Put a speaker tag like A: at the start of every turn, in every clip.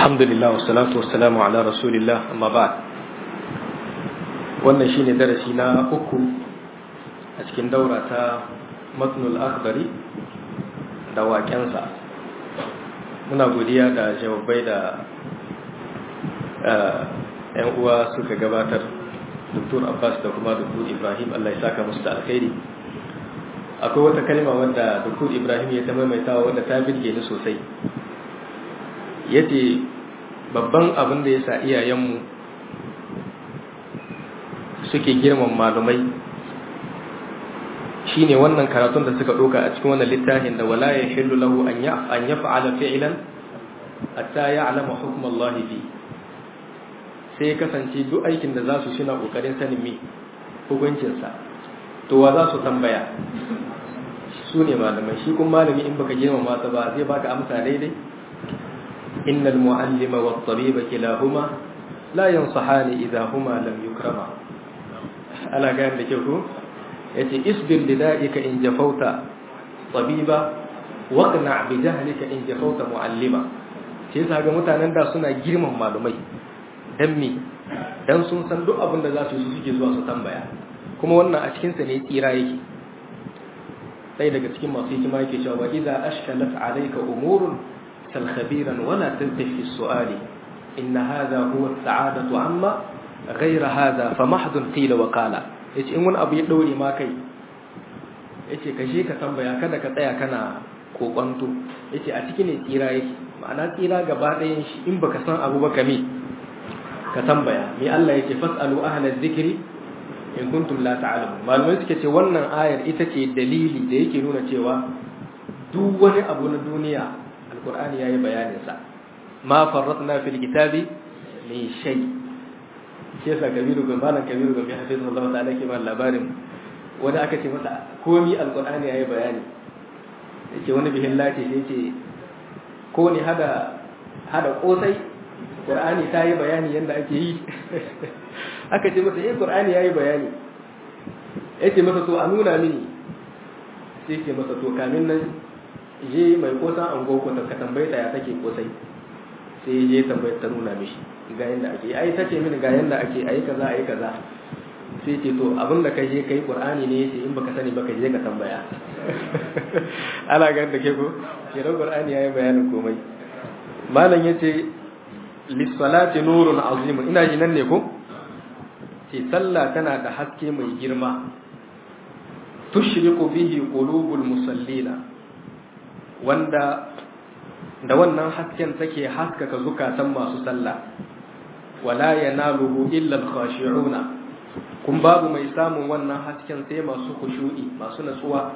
A: alhamdulillah wassalatu wassalamu ala rasulillah amma ba'd wannan shine darasi na uku a cikin daura ta matnul akhdari da waƙensa muna godiya da jawabai da yan uwa suka gabatar Dr. Abbas da kuma Dr. Ibrahim Allah ya saka musu da alkhairi akwai wata kalma wanda Dr. Ibrahim ya ta maimaitawa wanda ta birge ni sosai yace babban abin da yasa iyayenmu suke girman malumai shine wannan karatun da suka doka a cikin wannan littafin da wala yahillu lahu an ya an yaf'ala fi'lan hatta ya'lama hukm Allah fi sai kasance duk aikin da zasu suna kokarin sanin me hukuncin sa to wa za su tambaya su ne malamai shi kuma malami in baka girmama sa ba zai baka amsa daidai innal mu'allima wat tabiba kilahuma la yansahani idha huma lam yukrama ala ga da ke ko yace isbir lida'ika in jafauta tabiba waqna bi jahlika in jafauta mu'allima sai yasa ga mutanen da suna girman malumai dan me dan sun san duk abin da za su yi suke zuwa su tambaya kuma wannan a cikin sa ne tsira yake sai daga cikin masu hikima yake cewa wa idza ashkalat alayka umurun sal khabiran wala tantih fi su'ali inna hadha huwa as-sa'adatu amma ghayra hadha famahdun qila wa qala yace in wani abu ya daure ma kai yace ka je ka tambaya kada ka tsaya kana kokonto yace a cikin ne tsira yake ma'ana tsira gaba ɗayan shi in baka san abu ba kame ka tambaya me Allah yace fasalu ahla dhikri in kuntum la ta'lamun malamai suke ce wannan ayar ita ce dalili da yake nuna cewa duk wani abu na duniya alqur'ani yayi bayanin sa ma farratna fil kitabi min shay shi yasa kabiru ga malam kabiru ga mai hafizu Allah ta'ala ke ba labarin wani aka ce masa komi alqur'ani yayi bayani yace wani bihin lati sai yace ko ne hada hada kosai qur'ani ta yi bayani yanda ake yi aka ce masa eh qur'ani yayi bayani yace masa to a nuna mini sai ke masa to kamin nan je mai kosan ango ko ka tambaye ta ya take kosai sai je tambaye ta nuna mishi ga yanda ake ai tace mini ga yanda ake ayi kaza ayi kaza sai ce to abin da kai je kai qur'ani ne yace in baka sani baka je ka tambaya ana ga da ke ko kiran qur'ani yayi bayanin komai malam yace lis-salati nurun azim ina ji nan ne ko ce sallah tana da haske mai girma tushriqu bihi qulubul musallina wanda da wannan hasken take haskaka zukatan masu sallah wala yanaluhu illa al-khashi'una kun babu mai samun wannan hasken sai masu khushu'i masu natsuwa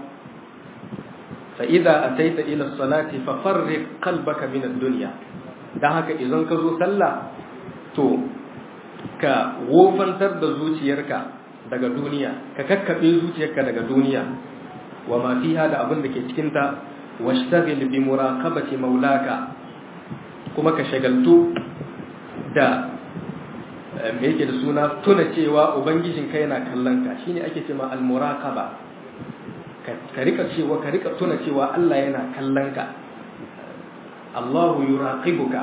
A: fa idza ataita ila salati fa farriq qalbaka min ad-dunya dan haka idan ka zo sallah to ka wofantar da zuciyarka daga duniya ka kakkabe zuciyarka daga duniya wa ma fiha da abin da ke cikin ta washtagil bi muraqabati maulaka kuma ka shagaltu da me yake da suna tuna cewa ubangijin ka yana kallon ka shine ake cewa al muraqaba ka rika cewa ka rika tuna cewa Allah yana kallon ka Allahu yuraqibuka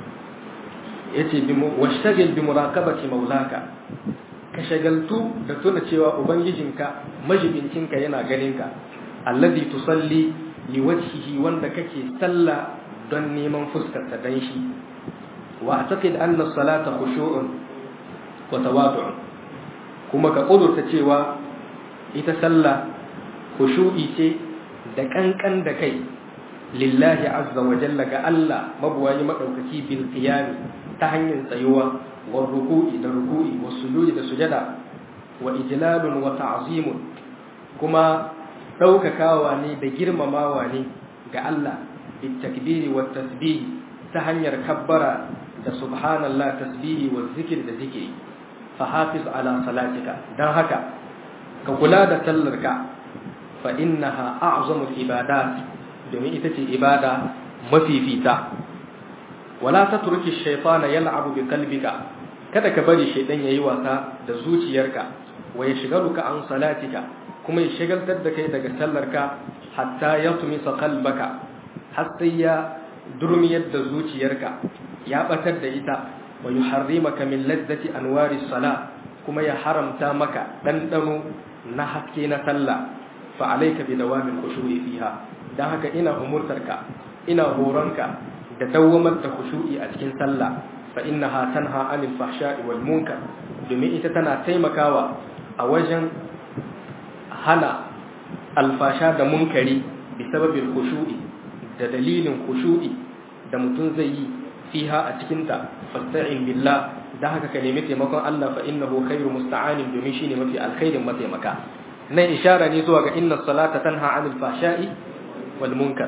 A: yace bi washtagil bi muraqabati maulaka ka shagaltu da tuna cewa ubangijinka majibincinka yana ganin ka alladhi tusalli liwajhihi wanda kake sallah don neman fuskarsa dan shi wa a'taqid anna as-salata khushu'un wa tawadu'un kuma ka kudurta cewa ita sallah khushu'i ce da kankan da kai lillahi azza wa jalla ga Allah mabuwayi madaukaki bil qiyam ta hanyar tsayuwa wa ruku'i da ruku'i wa sujudi da sujada wa ijlalun wa ta'zimun kuma ɗaukakawa ne da girmamawa ne ga Allah bitakbiri wa tasbihi ta hanyar kabbara da subhanallah tasbihi wa zikir da zikiri fa hafiz ala salatika dan haka ka kula da sallarka fa innaha a'zamul ibadat domin ita ce ibada mafifita wala tatruki shaytana yal'abu bi qalbika kada ka bari shaydan yayi wasa da zuciyarka wa yashghaluka an salatika kuma ya shagaltar da kai daga sallarka hatta ya tumisa qalbaka har sai ya durmiyar da zuciyarka ya batar da ita wa yuharrimaka min ladzati anwari salah kuma ya haramta maka ɗanɗano na haske na sallah fa alayka bi dawamin khushu'i fiha dan haka ina umurtarka ina horonka da dawwamar da khushu'i a cikin sallah fa innaha tanha 'anil fahsha'i wal munkar domin ita tana taimakawa a wajen hana alfasha da munkari bi sababin khushu'i da dalilin khushu'i da mutum zai yi fiha a cikinta fasta'in billah da haka ka nemi taimakon Allah fa innahu khairu musta'anin domin shine mafi alkhairin mataimaka nan ishara ne zuwa ga inna salata tanha 'anil fahsha'i wal munkar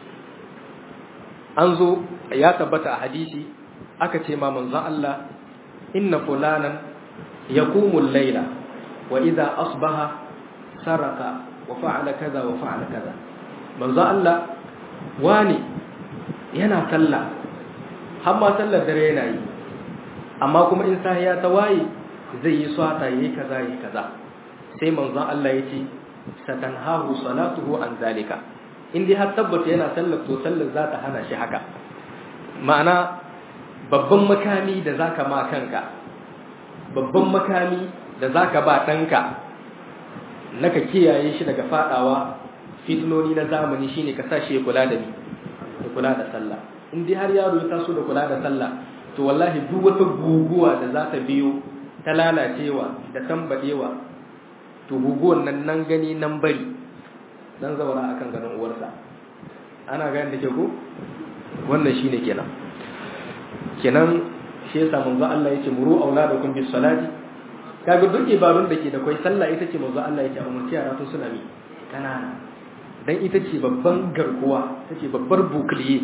A: an zo ya tabbata a hadisi aka ce ma manzon Allah inna fulanan yaqumu al-layla wa idha asbaha saraka wa fa'ala kaza wa fa'ala kaza manzon Allah wani yana sallah har ma sallar dare yana yi amma kuma in sahiya ta waye zai yi swata yayi kaza yayi kaza sai manzon Allah yace satanhahu salatuhu an zalika in dai har tabbata yana sallar to sallar za ta hana shi haka ma'ana babban makami da zaka ma kanka babban makami da zaka ba ɗanka naka kiyaye shi daga fadawa fitinoni na zamani shine ka sa shi ya kula da ni ya kula da sallah in dai har yaro ya taso da kula da sallah to wallahi duk wata guguwa da za ta biyo ta lalacewa da tambadewa to guguwan nan nan gani nan bari dan zaura akan ganin uwarsa ana gani da ke ko wannan shine kenan kenan shi yasa manzo Allah yake muru auladakum bis salati kaga duk ibadun da ke da kai sallah ita ce manzo Allah yake umarci yara tun suna mi kanana dan ita ce babban garkuwa take babbar bukliye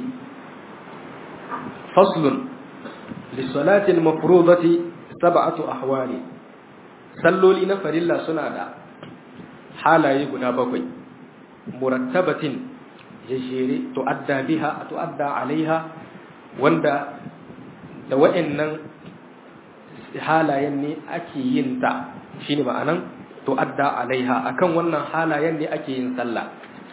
A: faslun lis-salati al-mafrudati sab'atu ahwali salloli na farilla suna da halaye guda bakwai murattabatin jejjere tu'adda biha tu'adda alaiha wanda da wa'annan halayen ne ake yin ta shine ma'anan tu'adda alaiha akan wannan halayen ne ake yin sallah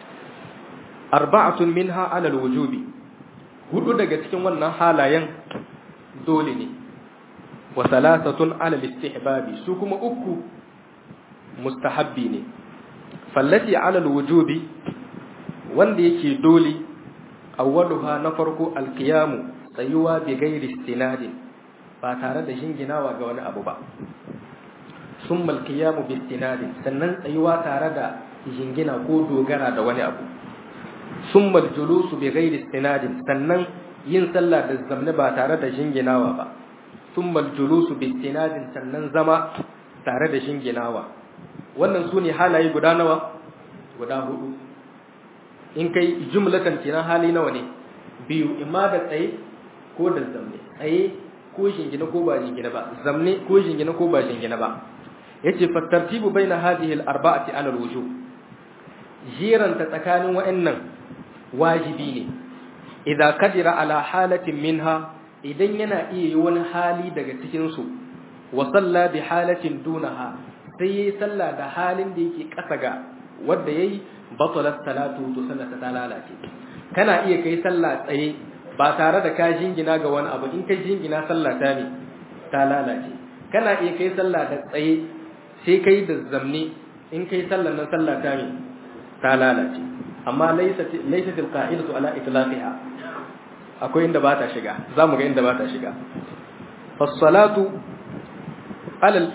A: arba'atun minha ala alwujubi hudu daga cikin wannan halayen dole ne wa thalathatun ala alistihbabi su kuma uku mustahabbi ne fallati ala alwujubi wanda yake dole awwaluha na farko alqiyamu tsayuwa bi gairi istinadin ba tare da shinginawa ga wani abu ba summa alqiyamu bi istinadin sannan tsayuwa tare da jingina ko dogara da wani abu summa aljulusu bi gairi istinadin sannan yin sallah da zamne ba tare da shinginawa ba summa aljulusu bi istinadin sannan zama tare da shinginawa wannan sune halaye guda nawa guda hudu in kai jumlatan kenan hali nawa ne biyu imma da tsaye ko da zamne tsaye ko shingina ko ba shingina ba zamne ko shingina ko ba shingina ba yace fa tartibu baina hadhihi al-arba'ati ala al-wujub jiran ta tsakanin wa'annan wajibi ne idza kadira ala halatin minha idan yana iya yi wani hali daga cikin su wa salla bi halatin dunaha sai yayi sallah da halin da yake kasa ga wanda yayi batalat salatu to sallata ta lalace kana iya kai sallah tsaye ba tare da ka jingina ga wani abu in kai jingina sallah ta ne ta lalace kana iya kai sallah da tsaye sai kai da zamni in kai sallah nan sallah ta ne ta lalace amma laysa laysa til qa'idatu ala itlaqiha akwai inda ba ta shiga zamu ga inda ba ta shiga fas salatu ala al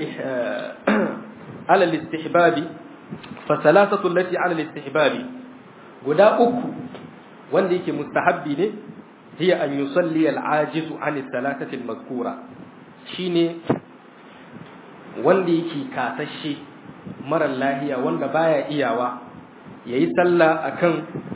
A: ala al istihbabi fa salatatu allati ala al istihbabi guda uku wanda yake mustahabbi ne hiya an yusalli al-ajizu an salatati al-mazkura shine wanda yake kasashe marar lahiya wanda baya iyawa yayi sallah akan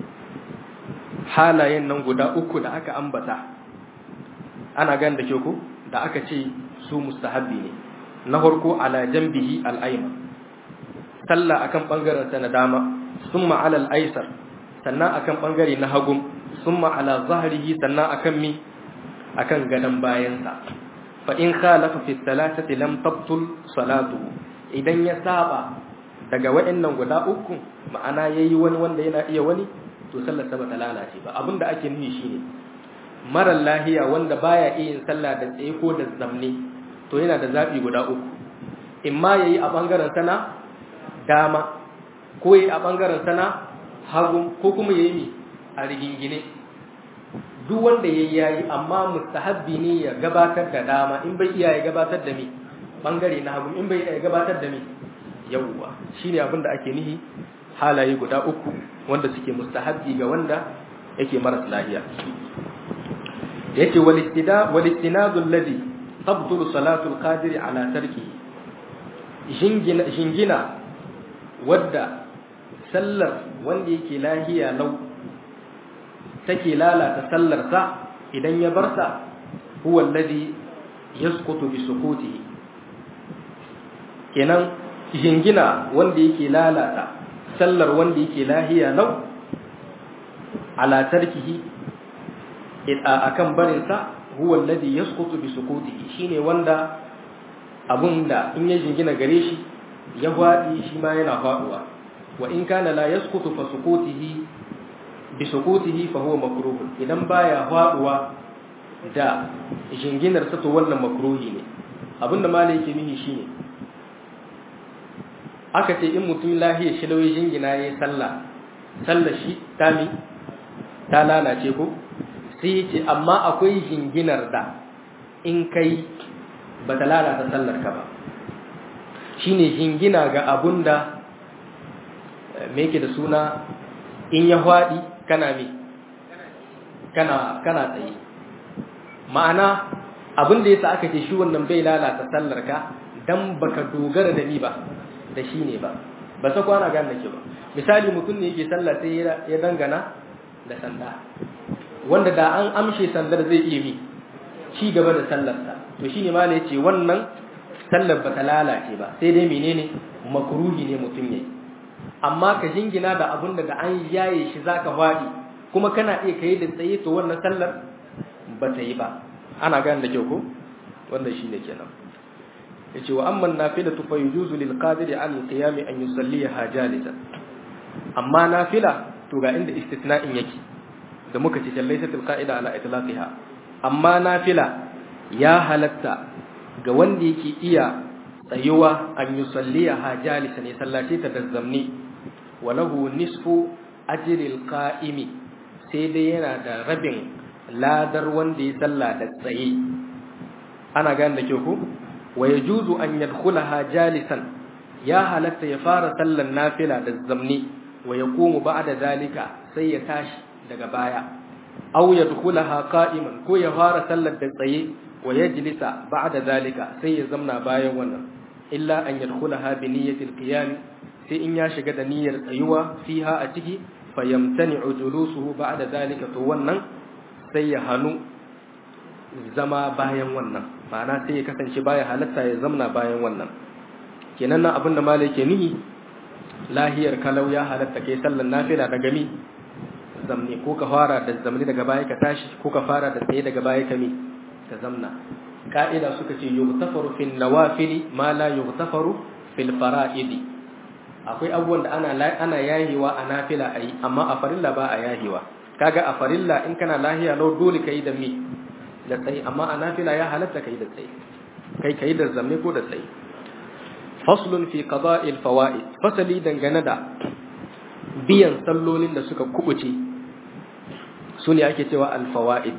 A: halayen nan guda uku da aka ambata ana gan da ke ku da aka ce su mustahabbi ne na farko ala jambihi al-ayman sallah akan bangaren sa na dama summa ala al-aysar sannan akan bangare na hagu summa ala zahrihi sannan akan mi akan gadan bayansa fa in khalafa fi thalathati lam tabtul salatu idan ya saba daga wa'annan guda uku ma'ana yayi wani wanda yana iya wani to sallar sa bata lalace ba abinda ake nufi shine mara lahiya wanda baya iya yin sallah da tsaye ko da zamne to yana da zabi guda uku imma yayi a bangaren sana dama ko yayi a bangaren sana hagu ko kuma yayi mi a rigingine duk wanda yayi yayi amma mustahabbi ne ya gabatar da dama in bai iya ya gabatar da mi bangare na hagu in bai iya ya gabatar da mi yawwa shine abin da ake nihi halaye guda uku wanda suke mustahabbi ga wanda yake maras lahiya yace wal istida wal istinadu alladhi tabtulu salatu al-qadir ala tarki jingina jingina wadda sallar wanda yake lahiya lau take lalata sallar sa idan ya bar sa huwa alladhi yasqutu bi sukutihi kenan jingina wanda yake lalata sallar wanda yake lahiya lau ala tarkihi akan barin sa huwa alladhi yasqutu bi sukutihi shine wanda abunda in ya jingina gare shi ya fadi shi ma yana faduwa wa in kana la yasqutu fa sukutihi bi sukutihi fa huwa makruh idan baya faduwa da jinginar sa to wannan makruhi ne abinda malai yake nihi shine aka ce in mutum lahiya shi lauyi jingina yayi sallah sallar shi tami ta lalace ko sai ce amma akwai jinginar da in kai ba ta lalata sallar ka ba shine jingina ga abun da me yake da suna in ya hwaɗi kana me kana kana tsaye ma'ana abin da yasa aka ce shi wannan bai lalata sallar ka dan baka dogara da ni ba da shi ne ba ba sa kwana gane ke ba misali mutum ne yake sallah sai ya dangana da sanda wanda da an amshe sandar zai iya mi ci gaba da sallarsa to shine ma ne yace wannan sallar ba ta lalace ba sai dai menene makruhi ne mutum yayi amma ka jingina da abun da an yaye shi zaka fadi kuma kana iya kai da tsaye to wannan sallar ba ta yi ba ana gane da kyau ko wannan shine kenan yace wa amma nafilatu fa yujuzu lil qadiri an qiyam an yusalliha jalisan amma nafila to ga inda istitna'in yake da muka ce laysatul qa'ida ala itlaqiha amma nafila ya halatta ga wanda yake iya tsayuwa an yusalliha jalisan ya sallace ta da zamni walahu nisfu ajril qa'imi sai dai yana da rabin ladar wanda ya salla da tsaye ana gane da kyau ko wa yajuzu an yadkhulaha jalisan ya halatta ya fara sallan nafila da zamni wa yaqumu ba'da zalika sai ya tashi daga baya aw yadkhulaha qa'iman ko ya fara sallar da tsaye wa yajlisa ba'da zalika sai ya zamna bayan wannan illa an yadkhulaha bi niyyati al-qiyam sai in ya shiga da niyyar tsayuwa fiha a ciki fa yamtani'u julusuhu ba'da zalika to wannan sai ya hanu zama bayan wannan ma'ana sai ya kasance baya halatta ya zamna bayan wannan kenan nan abin da malai ke nihi lahiyar kalau ya halatta kai sallan nafila daga mi zamne ko ka fara da zamne daga baya ka tashi ko ka fara da tsaye daga baya ka mi ka zamna ka'ida suka ce yughtafaru fil nawafili ma la yughtafaru fil fara'idi akwai abubuwan da ana ana yahiwa a nafila ayi amma a farilla ba a yahiwa kaga a farilla in kana lahiya lau dole kai da mi da tsaye amma a nafila ya halatta kai da tsaye kai kai da zamme ko da tsaye faslun fi qada'il fawaid fasali dangane da biyan sallolin da suka kubuce su ne ake cewa al fawaid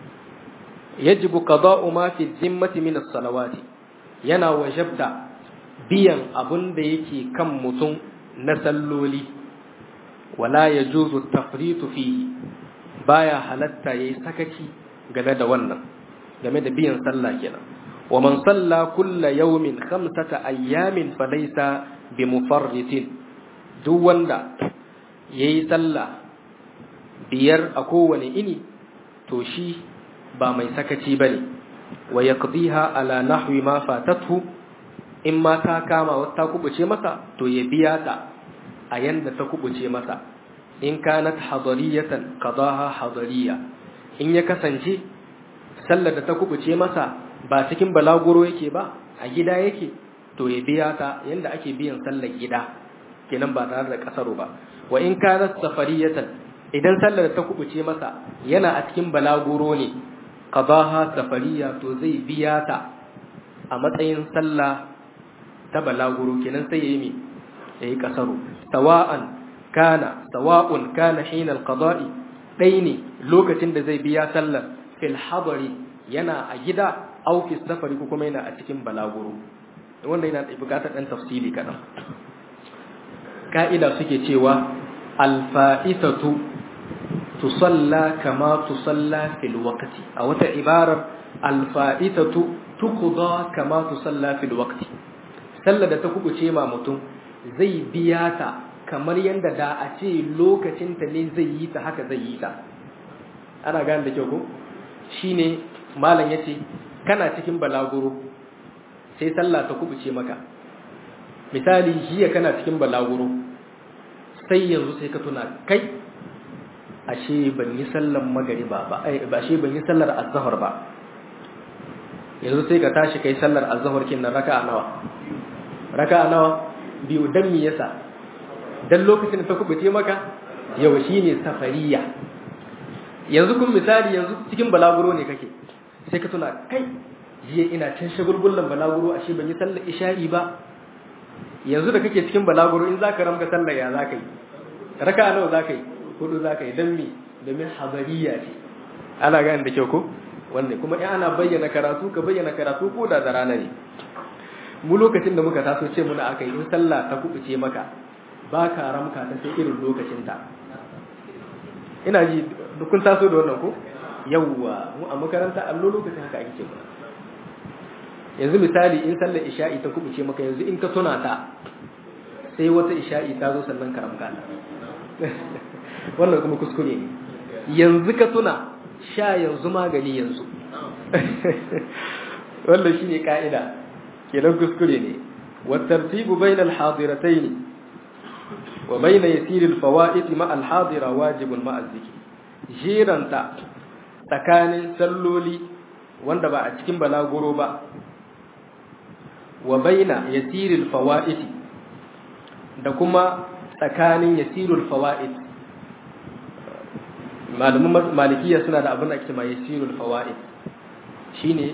A: yajibu qada'u ma fi zimmati min as-salawati yana wajabta biyan abun da yake kan mutum na salloli wala yajuzu tafritu fihi baya halatta yayi sakaci game da wannan game da biyan sallah kenan wa man salla kulla yawmin khamsata ayyamin falaysa bimufarritin duk wanda yayi sallah biyar a kowane ini to shi ba mai sakaci bane wa yaqdiha ala nahwi ma fatathu in ma ta kama wata kubuce masa to ya biya ta a yanda ta kubuce masa in kanat hadariyatan qadaha hadariya in ya kasance sallar da ta kubuce masa ba cikin balaguro yake ba a gida yake to ya biya ta yanda ake biyan sallar gida kenan ba tare da kasaro ba wa in kanat safariyatan idan sallar ta kubuce masa yana a cikin balaguro ne qadaha safariya to zai biya ta a matsayin sallah ta balaguro kenan sai yayi mi yayi kasaru sawa'an kana sawa'un kana hina alqada'i dai ne lokacin da zai biya sallar fil hadari yana a gida aw fi safari ko kuma yana a cikin balaguro wanda yana bukatar dan tafsili kadan ka'ida suke cewa alfa'itatu tusalla kama tusalla fil waqti a wata ibarar alfa'itatu tuqda kama tusalla fil waqti sallar da ta kubuce ma mutum zai biya ta kamar yanda da a ce lokacin ta ne zai yi ta haka zai yi ta ana gane da kyau ko shine malam yace kana cikin balaguro sai sallah ta kubuce maka misali jiya kana cikin balaguro sai yanzu sai ka tuna kai ashe ban yi sallar magariba ba ba ashe ban yi sallar azhar ba yanzu sai ka tashi kai sallar azhar kin nan raka'a nawa raka'a nawa biyu dan me yasa dan lokacin da ta kubuce maka yau shine safariya yanzu kun misali yanzu cikin balaguro ne kake sai ka tuna kai jiya ina cin shagulgullan balaguro ashe ban yi sallar isha'i ba yanzu da kake cikin balaguro in zaka ramka sallar ya zaka yi raka'a nawa zaka yi hudu zaka yi dan me domin habariya ce ana gane da kyau ko wanda kuma in ana bayyana karatu ka bayyana karatu ko da da rana ne mu lokacin da muka taso ce muna aka yi in sallah ta kubuce maka ba ka ramka ta sai irin lokacin ta ina ji kun taso da wannan ko yawwa mu a makaranta allo lokacin haka ake ce yanzu misali in sallar isha'i ta kubuce maka yanzu in ka tuna ta sai wata isha'i ta zo sannan ka ramka wannan kuma kuskure ne yanzu ka tuna sha yanzu magani yanzu wannan shine ka'ida kenan kuskure ne wa tartibu bayna al-hadiratayn wa bayna yasir al-fawaid ma al-hadira wajibun ma az-zikr jiranta tsakanin salloli wanda ba a cikin balaguro ba wa bayna yasir al-fawaid da kuma tsakanin yasir al-fawaid malamin malikiya suna da abin da ake ma yasirul fawaid shine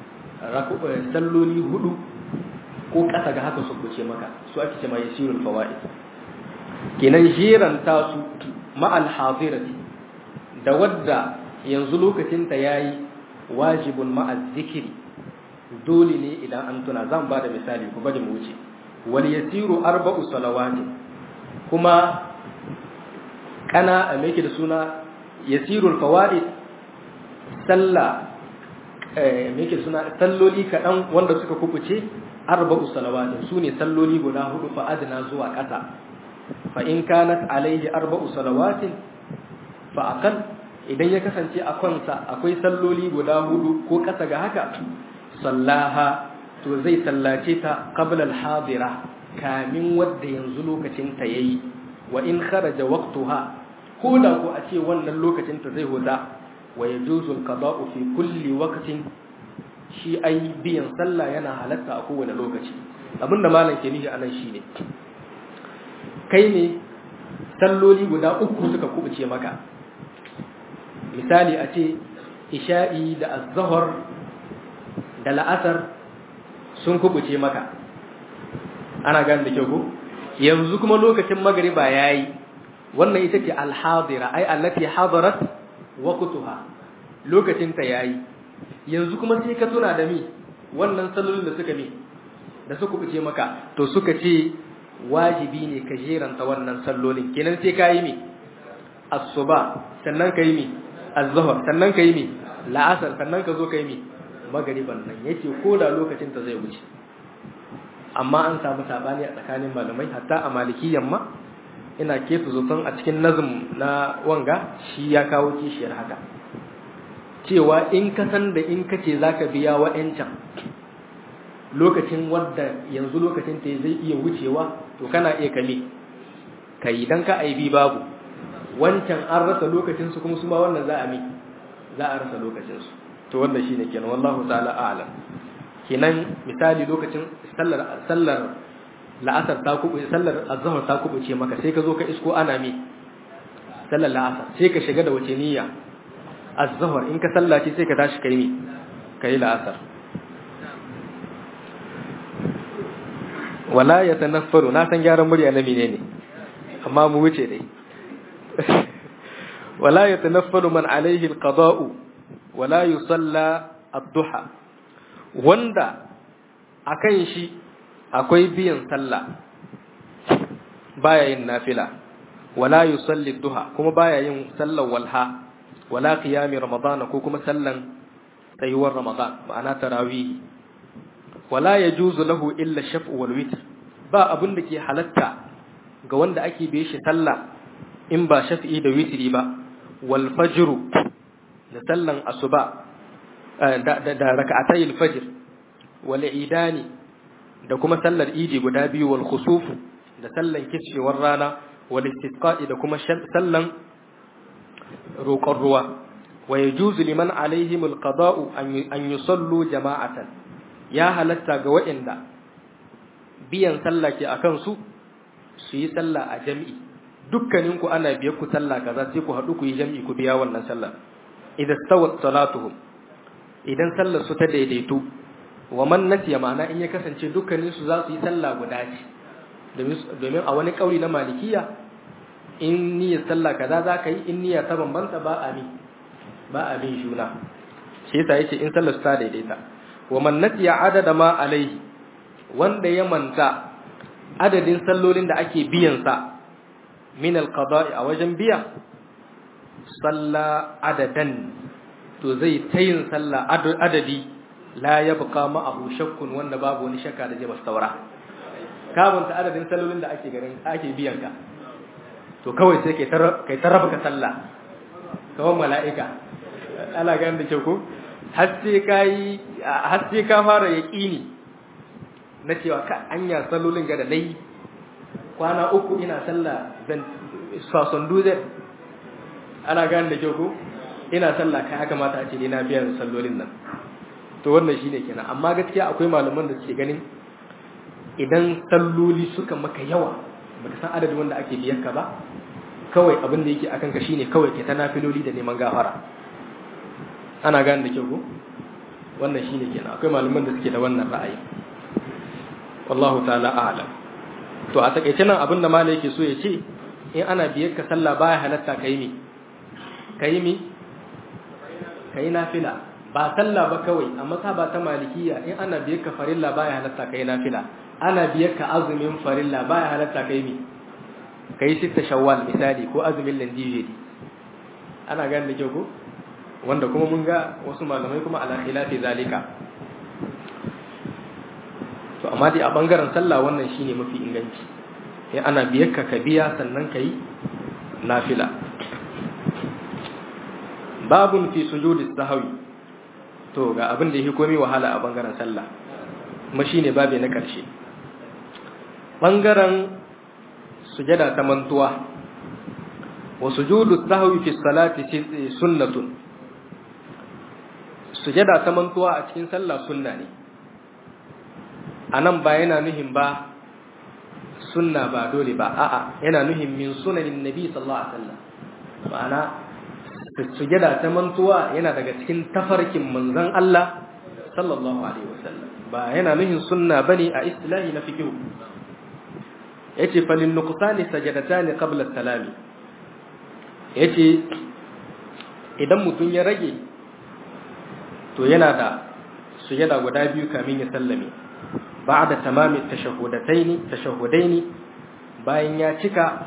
A: salloli hudu ko kasa ga haka su kuce maka su ake ce ma yasirul fawaid kenan jiranta su ma'al hadirati da wadda yanzu lokacin ta yayi wajibun ma'az zikiri dole ne idan an tuna zan ba da misali ku bari mu wuce wal yasiru arba'u salawati kuma kana a da suna yasirul fawaid salla eh yake suna salloli kadan wanda suka kubuce arba'u salawatin sune salloli guda hudu fa adna zuwa kasa fa in kanat alaihi arba'u salawatin fa aqal idan ya kasance a kansa akwai salloli guda hudu ko kasa ga haka sallaha to zai sallace ta qabla al-hadira kamin wadda yanzu lokacin ta yayi wa in kharaja waqtuha ko da ko a ce wannan lokacin ta zai huda wa yajuzu al-qada'u fi kulli waqtin shi ai biyan sallah yana halatta a kowane lokaci abinda malam ke nishi anan shine kai ne salloli guda uku suka kubuce maka misali a ce isha'i da az-zuhr da la'asar sun kubuce maka ana gane da kyau ko yanzu kuma lokacin magriba yayi wannan ita ce alhadira ai allati hadarat waqtuha lokacin ta yayi yanzu kuma sai ka tuna da mi wannan sallolin da suka mi da suka kuce maka to suka ce wajibi ne ka jeranta wannan sallolin kenan sai ka yi mi asuba sannan ka yi mi az-zuhr sannan ka yi mi la'asar sannan ka zo ka yi mi magariban nan yace ko da lokacin ta zai wuce amma an samu sabani a tsakanin malamai hatta a malikiyyan ma ina kefu zaton a cikin nazum na wanga shi ya kawo kishiyar haka cewa in ka san da in kace zaka biya wa'ancan lokacin wadda yanzu lokacin ta zai iya wucewa to kana iya kame kai dan ka aibi babu wancan an rasa lokacin su kuma su ma wannan za a mi za a rasa lokacin su to wannan shine kenan wallahu ta'ala a'lam kenan misali lokacin sallar sallar la'asar ta kubu sallar azhar ta kubuce maka sai ka zo ka isko ana mi sallar la'asar sai ka shiga da wace niyya az-zuhr in ka sallaci sai ka tashi kai mi kai la'asar wala yatanaffaru na san gyaran murya na menene amma mu wuce dai wala yatanaffalu man alaihi al-qada'u wala yusalla ad-duha wanda akan shi akwai biyan sallah baya yin nafila wala yusalli duha kuma baya yin sallar walha wala qiyami ramadan ko kuma sallan tsayuwar ramadan ma'ana tarawih wala yajuzu lahu illa shaf'u wal witr ba abin da ke halatta ga wanda ake biye shi sallah in ba shafi'i da witri ba wal fajr da sallan asuba da da rak'atayil fajr wal idani da kuma sallar idi guda biyu wal khusuf da sallan kishewar rana wal istisqa'i da kuma sallan roƙon ruwa wa yajuzu liman alaihim alqada'u an yusallu jama'atan ya halatta ga waɗanda biyan sallah ke akan su su yi sallah a jami'i dukkanin ku ana biye ku sallah kaza sai ku haɗu ku yi jami'i ku biya wannan sallah idan stawat salatuhum idan sallar su ta daidaitu wa man nasiya ma'ana in ya kasance dukkanin su za su yi sallah guda ce domin a wani kauli na malikiya in niyyar sallah kaza za ka yi in niyya ta bambanta ba a mi ba a bin juna shi yasa yace in sallar ta daidaita wa man nasiya adada ma alaihi wanda ya manta adadin sallolin da ake biyan sa min alqada'i a wajen biya salla adadan to zai tayin sallah adadi la yabqa ma'ahu shakkun wanda babu wani shakka da zai bastaura kabunta adadin sallolin da ake garin ake biyan ka to kawai sai kai kai taraba ka sallah kawai mala'ika ana ganin da ke ko har sai kai har sai ka fara yaqini na cewa ka anya sallolin ga da nayi kwana uku ina sallah zan sason duze ana ganin da ke ko ina sallah kai haka mata a ce ina biyan sallolin nan to wannan shine kenan amma gaskiya akwai malaman da suke ganin idan salloli suka maka yawa baka san adadin wanda ake biyan ka ba kawai abin da yake akan ka shine kawai ke ta nafiloli da neman gafara ana gane da kyau ko wannan shine kenan akwai malaman da suke da wannan ra'ayi wallahu ta'ala a'lam to a takeice nan abin da malai yake so ya ce in ana biyar ka sallah baya halatta kai mi kai mi kai nafila ba sallah ba kawai amma ta ba ta malikiya in ana biyar ka farilla baya halatta kai nafila ana biyar ka azumin farilla baya halatta kai mi kai sita shawwal misali ko azumin landijiri ana gane da kyau ko wanda kuma mun ga wasu malamai kuma ala khilafi zalika to amma dai a bangaren sallah wannan shine mafi inganci sai ana biyar ka ka biya sannan kai nafila babun fi sujudis sahwi to ga abin da yake komai wahala a bangaren sallah kuma shine babe na karshe bangaren sujada ta mantuwa wa sujudu sahwi fi salati sunnatun sujada ta mantuwa a cikin sallah sunna ne anan ba yana nuhin ba sunna ba dole ba a'a yana nuhin min sunanin nabi sallallahu alaihi wasallam ma'ana sujada ta mantuwa yana daga cikin tafarkin manzon Allah sallallahu alaihi wasallam ba yana nuhin sunna bane a istilahi na fiqh yace falin nuqsani sajadatani qabla salami yace idan mutum ya rage to yana da sujada guda biyu kamin ya sallame ba'da tamami tashahhudataini tashahhudaini bayan ya cika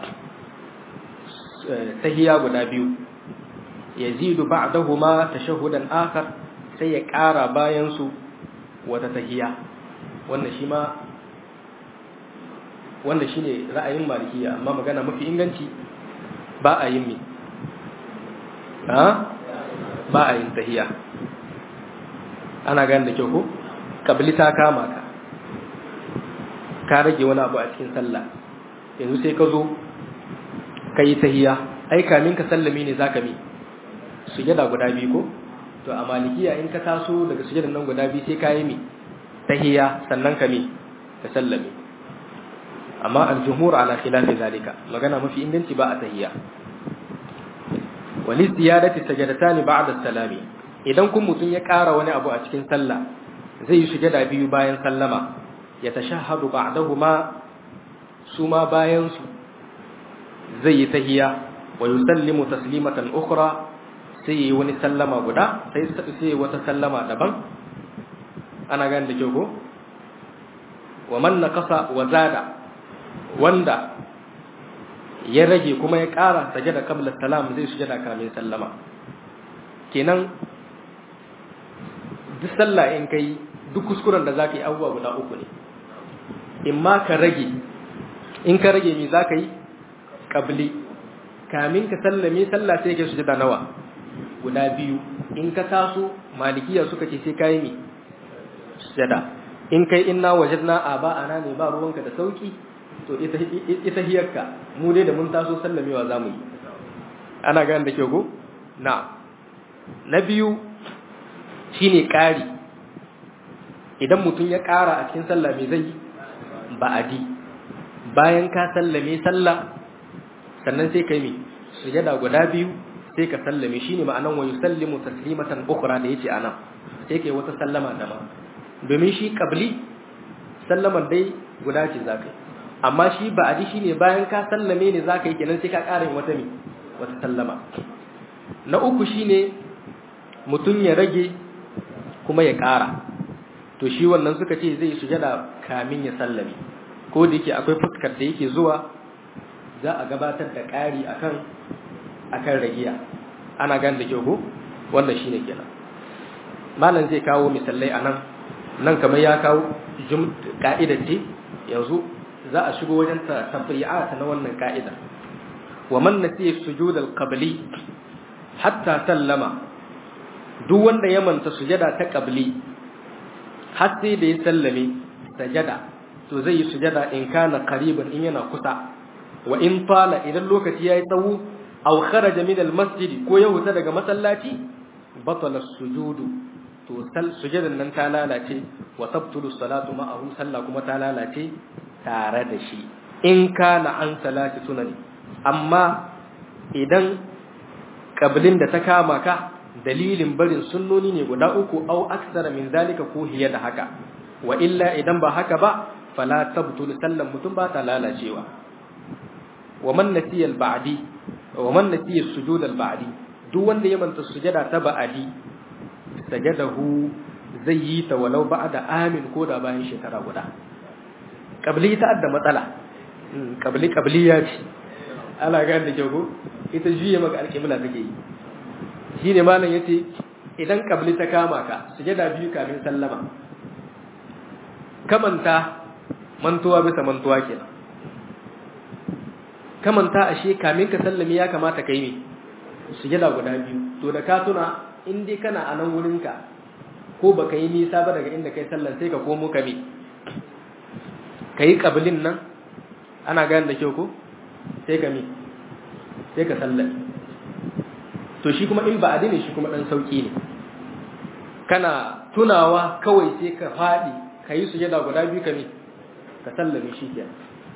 A: tahiyya guda biyu yazidu ba'dahuma tashahhudan akhar sai ya ƙara bayan su wata tahiyya wannan shi ma wannan shine ra'ayin malikiya amma magana mafi inganci ba a yin mi ha ba a yin tahiyya ana gane da kyau ko kabli ta kama ka ka rage wani abu a cikin sallah yanzu sai ka zo ka yi tahiyya ai kamin ka sallame ne zaka mi sujada guda biyu ko to a malikiya in ka taso daga sujadan nan guda biyu sai ka yi mi tahiyya sannan ka mi ka sallame amma al-jumhur ala khilafi zalika magana mafi inganci ba a tahiyya wali ziyadati sajadatani ba'da salami idan kun mutun ya ƙara wani abu a cikin sallah zai yi sujada biyu bayan sallama ya tashahhadu ba'dahuma suma bayan su zai yi tahiya wa yusallimu taslimatan ukhra sai yi wani sallama guda sai sai wata sallama daban ana gane da kyau ko wa man naqasa wa zada wanda ya rage kuma ya ƙara sajada qabla salam zai sujada kamin sallama kenan duk sallah in kai duk kuskuren da zaka yi abubuwa guda uku ne in ma ka rage in ka rage me zaka yi qabli kamin ka sallame sallah sai ka sujada nawa guda biyu in ka taso malikiya suka ce sai kai mi sujada in kai inna wajadna aba ana ne ba ruwanka da sauki to ita ita hiyarka mu dai da mun taso sallamewa zamu yi ana gane da kyau ko na na biyu shine ƙari idan mutum ya ƙara a cikin sallah me zai ba'adi bayan ka sallame sallah sannan sai kai me sujada guda biyu sai ka sallame shine ma'anan wa yusallimu taslimatan ukhra da yace anan sai kai wata sallama da ma domin shi qabli sallaman dai guda ce zakai amma shi ba'adi shine bayan ka sallame ne zaka yi kenan sai ka ƙara yin wata me wata sallama na uku shine mutum ya rage kuma ya ƙara to shi wannan suka ce zai sujada kamin ya sallame ko da yake akwai fuskar da yake zuwa za a gabatar da ƙari akan akan ragiya ana gan da kyau ko wannan shine kenan malam zai kawo misalai anan nan kamar ya kawo ka'ida ce yanzu za a shigo wajen tabi'at na wannan ka'ida wa man nasiya sujud al-qabli hatta sallama duk wanda ya manta sujada ta qabli har sai da ya sallame sajada to zai yi sujada in kana qariban in yana kusa wa in fala idan lokaci yayi tsawo aw kharaja min al-masjid ko ya huta daga masallaci batala sujudu to sujadan nan ta lalace wa tabtulu salatu ma'ahu sallah kuma ta lalace tare da shi in kana an salati sunani amma idan kabilin da ta kama ka dalilin barin sunnoni ne guda uku au aksara min zalika ko hiya da haka wa illa idan ba haka ba fala tabtul sallan mutum ba ta lalacewa wa man nasiya al-ba'di wa man nasiya sujud al-ba'di duk wanda ya manta sujada ta ba'di sajadahu zai yi ta walau ba'da amin ko da bayan shekara guda kabli ta adda matsala kabli kabliya ce ana ga da kyau ko ita juye maka alƙibla take yi shine malam yace idan kabli ta kama ka sujada biyu kafin sallama kamanta mantuwa bisa mantuwa kenan kamanta ashe kamin ka sallami ya kamata kai ne sujada guda biyu to da ka tuna in dai kana a nan wurinka ko baka yi nisa ba daga inda kai sallan sai ka komo ka me ka yi ƙabilin nan ana gane da kyau ko sai ka mi sai ka sallami to shi kuma in ba adini shi kuma ɗan sauƙi ne kana tunawa kawai sai ka faɗi ka yi sujada guda biyu ka mi ka sallami shi ke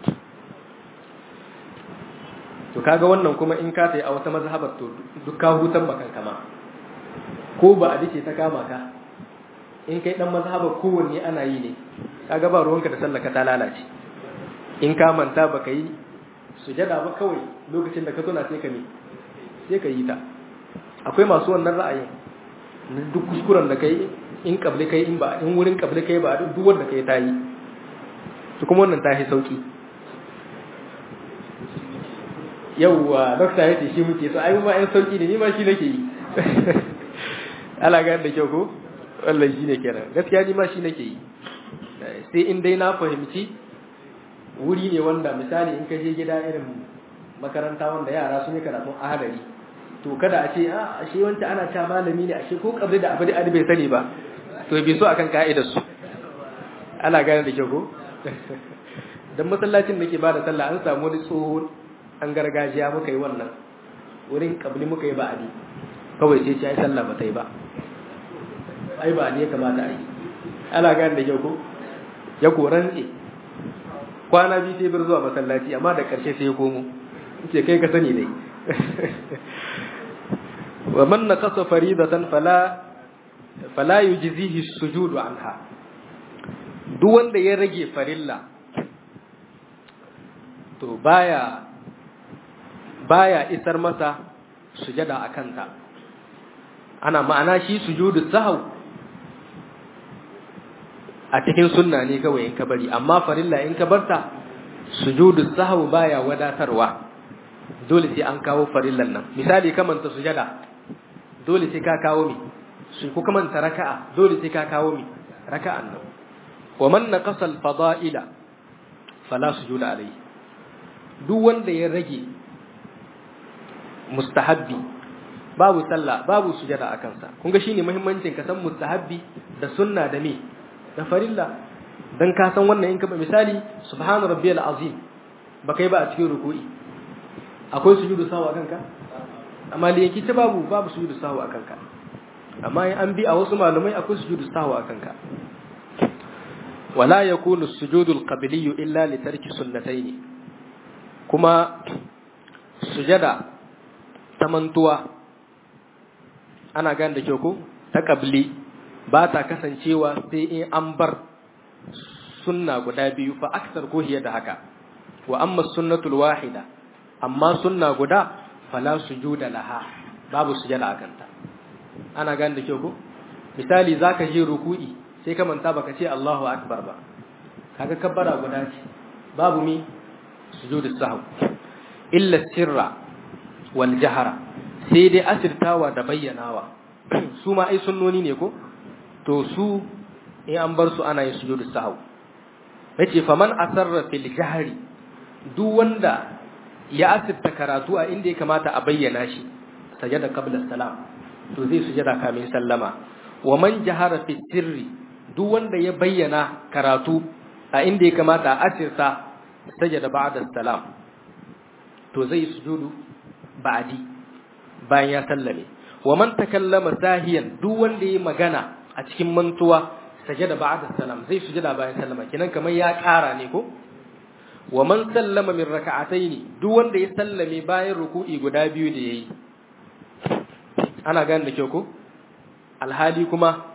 A: to kaga wannan kuma in ka tayi a wata mazhabar to duk ka hutan bakan kama ko ba a dace ta kama ka in kai dan mazhabar kowanne ana yi ne kaga ba ruwanka da sallaka ta lalace in ka manta baka yi sujada ba kawai lokacin da ka tuna sai ka ne sai ka yi ta akwai masu wannan ra'ayin duk kuskuren da kai in kabli kai in ba in wurin kabli kai ba duk wanda kai ta yi su kuma wannan ta yi sauki yauwa dokta ya ce shi muke so ai ma yan sauki ne ni ma shi nake yi ala ga da kyau ko wallahi shi ne kenan gaskiya ni ma shi nake yi sai in dai na fahimci wuri ne wanda misali in ka je gida irin makaranta wanda yara sun yi karatun ahadari to kada a ce a ashe wancan ana ta malami ne ashe ko kabri da abu da bai sani ba to bai so akan ka'idar su ana gane da kyau ko dan masallacin da ke bada sallah an samu wani tsoho an gargajiya muka yi wannan wurin kabli muka yi ba'adi kawai sai ce ai sallah ba ta yi ba ai ba ne kamata a yi ana gane da kyau ko ya korantse kwana biyu sai bir zuwa masallaci amma da ƙarshe sai ya komo ce kai ka sani dai wa man naqasa faridatan fala fala yujzihi sujudu anha duk wanda ya rage farilla to baya baya isar masa sujada akan ta ana ma'ana shi sujudu sahau a cikin sunna ne kawai in ka bari amma farilla in ka barta sujudu sahau baya wadatarwa dole sai an kawo farillan nan misali kamanta sujada dole sai ka kawo mi su ko kamanta raka'a dole sai ka kawo mi raka'an nan wa man naqasa al-fada'ila fala sujuda alayhi duk wanda ya rage mustahabbi babu sallah babu sujada akan sa kun ga shine muhimmancin ka san mustahabbi da sunna da me da farilla dan ka san wannan in ka misali subhana rabbiyal azim ba kai ba a cikin ruku'i akwai sujudu sawa akan ka amma da yake ta babu babu sujudu sawa akan ka amma in an bi a wasu malumai akwai sujudu sawa akan ka wala yakunu sujudul qabliy illa li tarki sunnatayn kuma sujada ta mantuwa ana gane da kyau ko ta qabli ba ta kasancewa sai in an bar sunna guda biyu fa aksar ko hiya da haka wa amma sunnatul wahida amma sunna guda fala sujuda laha babu sujada akan ta ana gane da kyau ko misali zaka je ruku'i sai ka manta baka ce Allahu akbar ba kaga kabbara guda ce babu mi sujudu sahw illa sirra wal jahra sai dai asirtawa da bayyanawa su ma ai sunnoni ne ko to su in an bar su ana yin sujudu sahw yace faman asarra fil jahri duk wanda ya asirta karatu a inda ya kamata a bayyana shi sajada qabla salam to zai sujada kamin sallama wa man jahara fi sirri duk wanda ya bayyana karatu a inda ya kamata a asirta sajada ba'da salam to zai sujudu ba'di bayan ya sallame wa man takallama sahiyan duk wanda ya magana a cikin mantuwa sajada ba'da salam zai sujada bayan sallama kinan kamar ya ƙara ne ko wa man sallama min raka'ataini duk wanda ya sallame bayan ruku'i guda biyu da yayi ana gane da kyau ko alhali kuma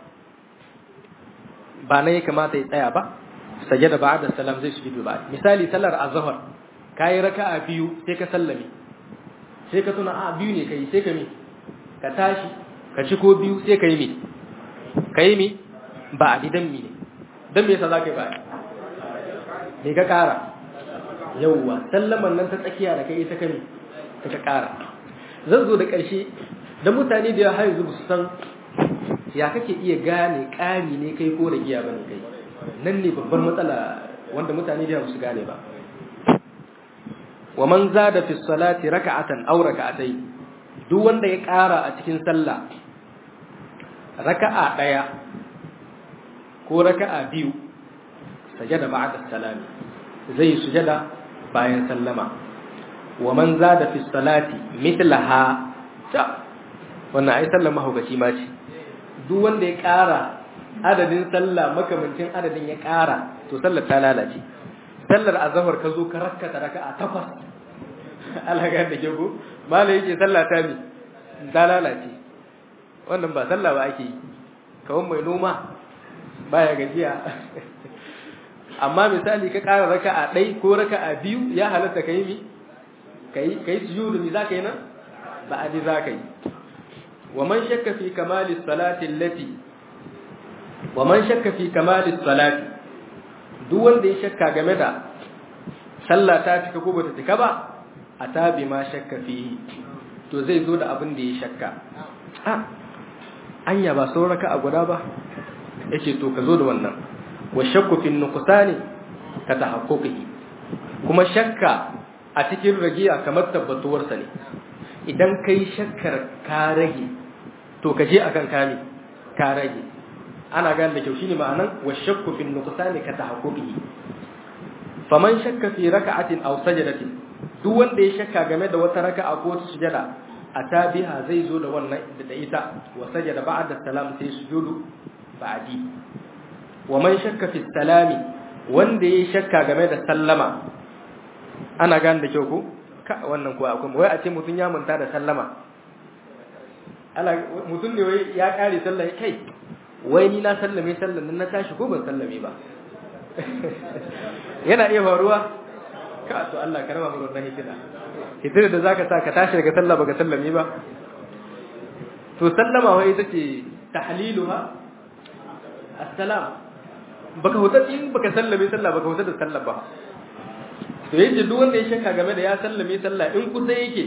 A: ba na ya kamata ya tsaya ba sajada ba'da salam zai sujudu ba misali sallar azhar kai raka'a biyu sai ka sallame sai ka tuna a biyu ne kai sai ka mi ka tashi ka ci ko biyu sai ka yi mi ka yi mi ba a didan mi ne dan me yasa za ka yi ba ne ka kara yauwa sallaman nan ta tsakiya da kai ita ka mi ta ka kara zan zo da ƙarshe da mutane da ya har yanzu su san ya kake iya gane ƙari ne kai ko da giya bane kai nan ne babbar matsala wanda mutane da su gane ba wa man zada fi salati raka'atan aw raka'atay duk wanda ya ƙara a cikin sallah raka'a daya ko raka'a biyu sajada ba'da salami zai sujada bayan sallama wa man zada fi salati mithlaha ta wannan ai sallar mahaukaci ma ce duk wanda ya ƙara adadin sallah makamancin adadin ya ƙara to sallar ta lalace sallar azhar ka zo ka rakkata raka'a takwas alaga da ke ko malai yake sallah ta mi ta lalace wannan ba sallah ba ake yi kawai mai noma baya gajiya amma misali ka ƙara raka'a ɗai ko raka'a biyu ya halatta ka yi mi kai kai sujudu mi zaka yi nan ba adi zaka yi wa man shakka fi kamali salati allati wa man shakka fi kamali salati duk wanda ya shakka game da sallah ta cika ko bata cika ba atabi ma shakka fi to zai zo da abin da ya shakka a anya ba sau raka a guda ba yace to ka zo da wannan wa shakku fi nuqsani ka tahaqquqi kuma shakka a cikin ragiya kamar tabbatuwarsa ne idan kai shakkar ka rage to ka je akan kame ka rage ana gane da kyau shine ma'anan wa shakku fi nuqsani ka tahaqquqi faman shakka fi raka'atin aw sajadatin duk wanda ya shakka game da wata raka'a ko wata sujada atabiha zai zo da wannan da ita wa sajada ba'da salam sai sujudu ba'di wa man shakka fi salami wanda ya shakka game da sallama ana gane da kyau ko ka wannan ko akwai wai a ce mutun ya manta da sallama ala mutum ne wai ya kare sallah kai wai ni na sallame sallan nan na tashi ko ban sallame ba yana iya faruwa ka to Allah ka raba mu wannan hitina hitina da zaka sa ka tashi daga sallah baka sallame ba to sallama wai ita ce tahliluha assalam baka hutar in baka sallame sallah baka hutar da sallah ba to yace duk wanda ya shakka game da ya sallame sallah in kusa yake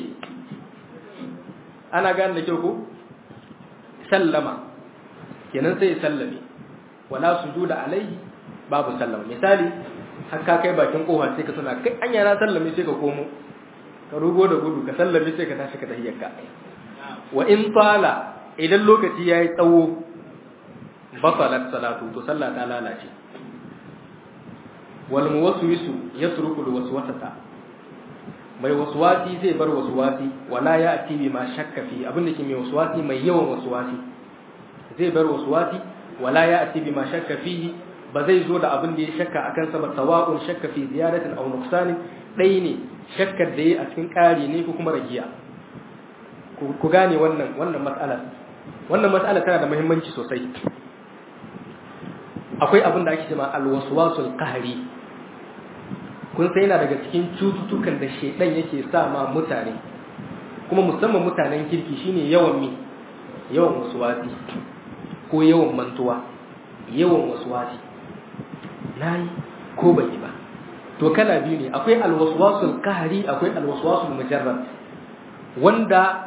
A: ana gane da kyau ko sallama kenan sai ya sallame wala sujuda alaihi babu sallama misali har ka kai bakin kofa sai ka tuna kai anya na sallame sai ka komo ka rugo da gudu ka sallame sai ka tashi ka tahiyyarka wa in tala idan lokaci yayi tsawo basalat salatu to sallah ta lalace wal muwaswisu yasruku al waswasata mai waswasi zai bar waswasi wala ya ati bi ma shakka fi abin da ke mai waswasi mai yawan waswasi zai bar waswasi wala ya ati bi ma shakka fihi ba zai zo da abin da ya shakka akan sa ba sawa'un shakka fi ziyaratin aw nuqsanin dai ne shakkar da yayi a cikin ƙari ne ko kuma ragiya ku gane wannan wannan mas'ala wannan mas'ala tana da muhimmanci sosai akwai abin da ake cewa alwaswasul qahri kun sai yana daga cikin cututtukan da shedan yake sa ma mutane kuma musamman mutanen kirki shine yawan mi yawan waswasi ko yawan mantuwa yawan waswasi nayi ko bai ba to kala biyu ne akwai alwaswasul qahri akwai alwaswasul mujarrad wanda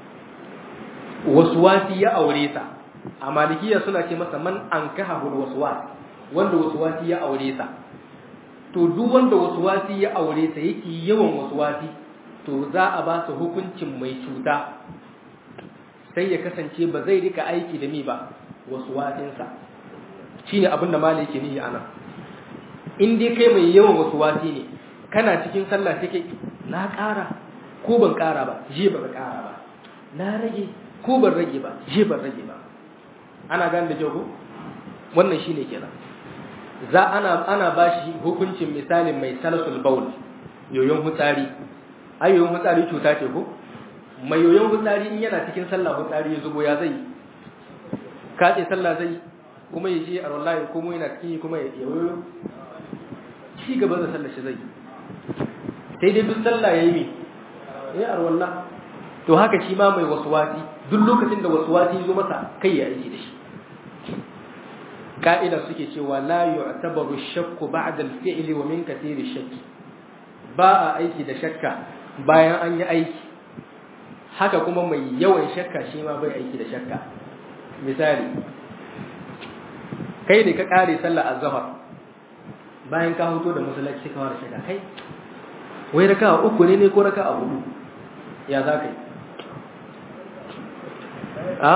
A: waswasi ya aure ta a malikiya suna ce masa man ankaha waswas wanda waswasi ya aure ta to duk wanda waswasi ya aure ta yake yawan waswasi to za a ba su hukuncin mai cuta sai ya kasance ba zai rika aiki da mi ba waswasinsa shine abin da malai yake nihi anan in dai kai mai yawan waswasi ne kana cikin sallah sai kai na ƙara ko ban ƙara ba je ba ka ƙara ba na rage ko ban rage ba je ban rage ba ana gane da jago wannan shine kenan za ana ana bashi hukuncin misalin mai salasul baul yoyon hutsari ai yoyon hutsari cuta ce ko mai yoyon hutsari in yana cikin sallah hutsari ya zubo ya zai kace sallah zai kuma ya je a wallahi kuma yana cikin kuma ya yoyo ci gaba da sallar shi zai sai dai duk sallah yayi mi ya arwallah to haka shi ma mai waswasi duk lokacin da waswasi zo masa kai ya aiki da shi ka'ida suke cewa la yu'tabaru shakku ba'da al-fi'li wa min kathiri shakki ba a aiki da shakka bayan an yi aiki haka kuma mai yawan shakka shi ma bai aiki da shakka misali kai ne ka kare sallar azhar bayan ka hoto da masallaci ka fara shakka kai wai raka'a uku ne ne ko raka'a hudu ya za ka yi a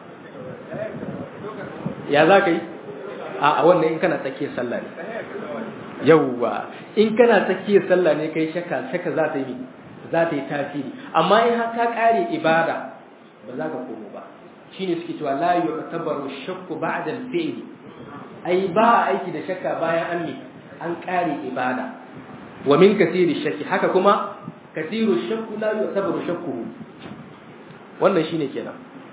A: ya za ka yi a wannan in kana tsakiyar sallah ne yauwa in kana tsakiyar sallah ne kai shakka shakka za ta yi za ta yi tasiri amma in har ka kare ibada ba za ka komo ba shine suke cewa la yu'tabaru shakku ba'da al-fi'l ai ba aiki da shakka bayan an ne an kare ibada wa min kathiri shakki haka kuma kathiru shakku la yu'tabaru shakkuhu wannan shine kenan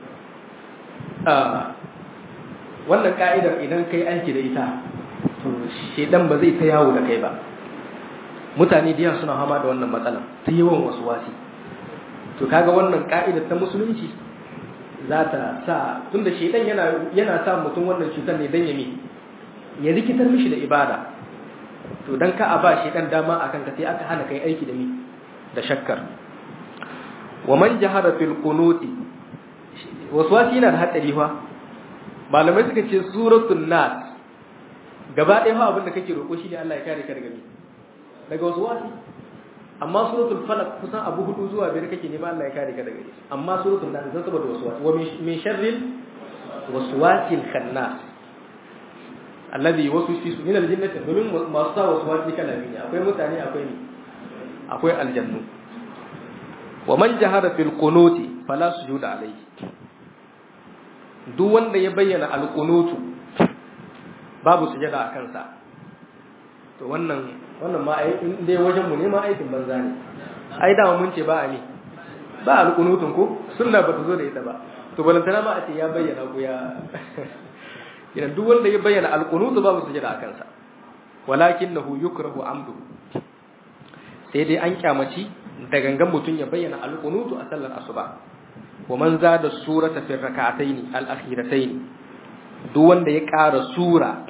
A: wannan ka'idar idan kai aiki da ita to shedan ba zai ta yawo da kai ba mutane da suna hama da wannan matsala ta yawan wasu wasi to kaga wannan ka'idar ta musulunci za ta sa tunda shedan yana yana sa mutum wannan cutar ne dan ya mi ya rikitar mishi da ibada to dan ka a ba shedan dama akan ka sai aka hana kai aiki da mi da shakkar wa man jahara fil qunuti waswasi yana da hatsari fa malamai suka ce suratul nas gaba ɗaya fa abin da kake roƙo shi ne Allah ya kare ka daga me daga waswasi amma suratul falaq kusan abu hudu zuwa biyar kake nema Allah ya kare ka daga shi amma suratul nas zan saboda waswasi wa min sharril waswasil khannas alladhi yuwaswisu min aljinnati domin masu sa waswasi kala biyu ne akwai mutane akwai ne akwai aljannu wa man jahara fil qunuti fala sujuda alayhi duk wanda ya bayyana alqunutu babu sujada a kansa to wannan wannan ma ai in dai wajen mu ne ma aikin banza ne ai da mun ce ba a ne ba alqunutun ko sunna ba ta zo da ita ba to balantana ma a ce ya bayyana ko ya idan duk wanda ya bayyana alqunutu babu sujada akan sa walakinahu yukrahu amdu sai dai an kyamaci da gangan mutun ya bayyana alqunutu a sallar asuba wa man zada surata fi rak'atayn al-akhiratayn duk wanda ya ƙara sura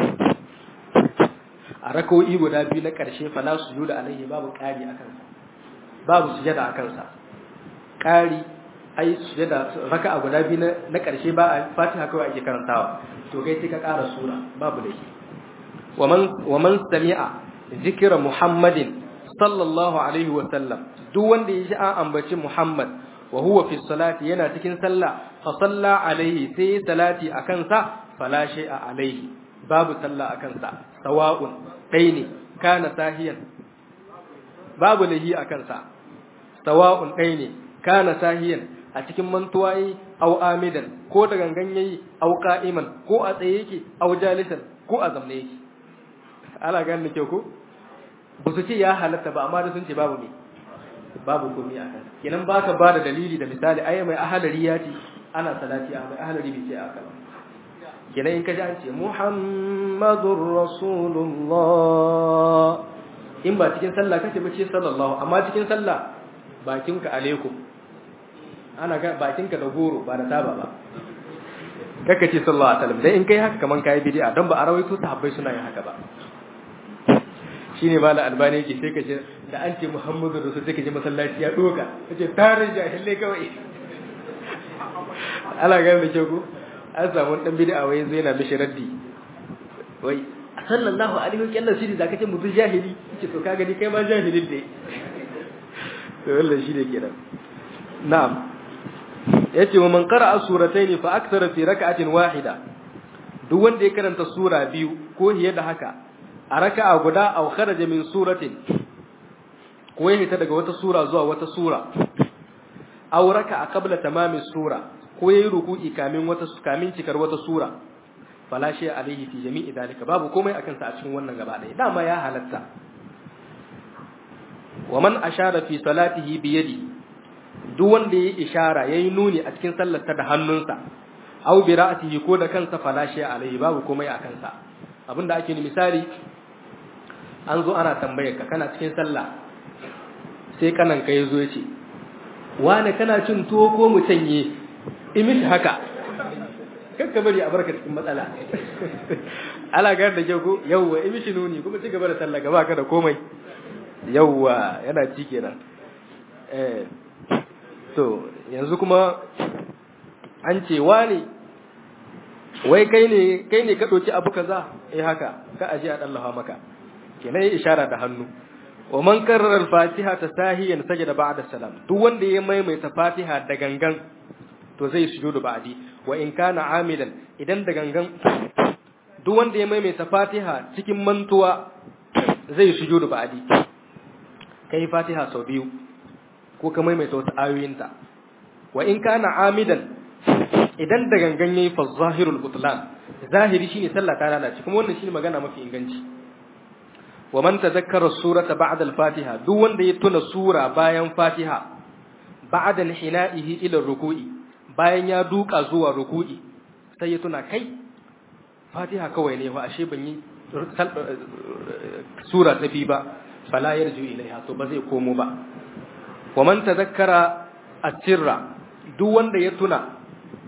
A: a rak'o'i guda biyu na ƙarshe fala sujuda alaihi babu ƙari akan sa babu sujada akan sa ƙari ai sujada raka'a guda biyu na ƙarshe ba a fatiha kawai ake karantawa to kai sai ka ƙara sura babu da shi wa man sami'a zikira muhammadin sallallahu alaihi wa sallam duk wanda ya ji an ambaci muhammad wa huwa fi salati yana cikin sallah fa salla alaihi sai salati akan sa fala shay'a alaihi babu sallah akan sa sawa'un dai ne kana sahiyan babu lahi akan sa sawa'un dai ne kana sahiyan a cikin mantuwa yi au amidan ko da gangan yayi au qa'iman ko a tsaye yake au jalisan ko a zamne yake ala ganin ke ko ba su ce ya halatta ba amma da sun ce babu me babu komai akan kenan baka ba da dalili da misali ai mai ahalari ya ce ana salati a mai ahalari bai ce aka ba kenan in ka ji an ce muhammadur rasulullah in ba cikin sallah kace ba ce sallallahu amma cikin sallah bakinka alaikum ana ga bakinka da goro ba da taba ba kaka ce sallallahu alaihi wasallam dai in kai haka kaman kai bid'a don ba a rawaito sahabbai suna yin haka ba shine mala albani yake sai kace da an ce muhammadu rasul sai kace masallaci ya doka kace tarin jahilai kawai ala ga mai kyau an samu dan bid'a wai zai na mishi raddi wai sallallahu alaihi wasallam shi da kace mutum jahili kace to ka gani kai ma jahilin dai to wallahi shi ne kenan na'am yace wa man qara'a suratayn fa akthara fi rak'atin wahida duk wanda ya karanta sura biyu ko hiye da haka a raka'a guda aw kharaja min suratin ko ya hita daga wata sura zuwa wata sura aw raka'a qabla tamami sura ko yayi ruku'i kamin wata kamin cikar wata sura fala shay alaihi fi jami'i dalika babu komai akan sa a cikin wannan gaba ɗaya dama ya halatta wa man ashara fi salatihi bi yadi duk wanda yayi ishara yayi nuni a cikin sallarsa da hannunsa aw bi ra'atihi ko da kansa fala shay alaihi babu komai akan sa abinda ake ni misali an zo ana tambayar ka kana cikin sallah sai kanan ka yazo yace wane kana cin tuwo ko mu canye imish haka kakka bari a barka cikin matsala ala ga da jago yawwa imishi nuni kuma ci gaba da sallah gaba ka da komai yawwa yana ci kenan eh to yanzu kuma an ce wani wai kai ne kai ne ka doki abu kaza eh haka ka aje a dallaha maka kenan yi ishara da hannu wa man karrara al-fatiha tasahiyan sajada ba'da salam duk wanda ya maimaita fatiha da gangan to zai sujudu ba'di wa in kana amidan idan da gangan duk wanda ya maimaita fatiha cikin mantuwa zai sujudu ba'di kai fatiha sau biyu ko ka maimaita wata ayoyinta wa in kana amidan idan da gangan yayi fa zahirul butlan zahiri shine sallah ta lalace kuma wannan shine magana mafi inganci wa man tazakkara surata ba'da al-fatiha duk wanda ya tuna sura bayan fatiha ba'da hina'ihi ila ruku'i bayan ya duka zuwa ruku'i sai ya tuna kai fatiha kawai ne fa ashe ban yi sura ta bi ba fala yarju ilaiha to ba zai komo ba wa man tazakkara at-sirra duk wanda ya tuna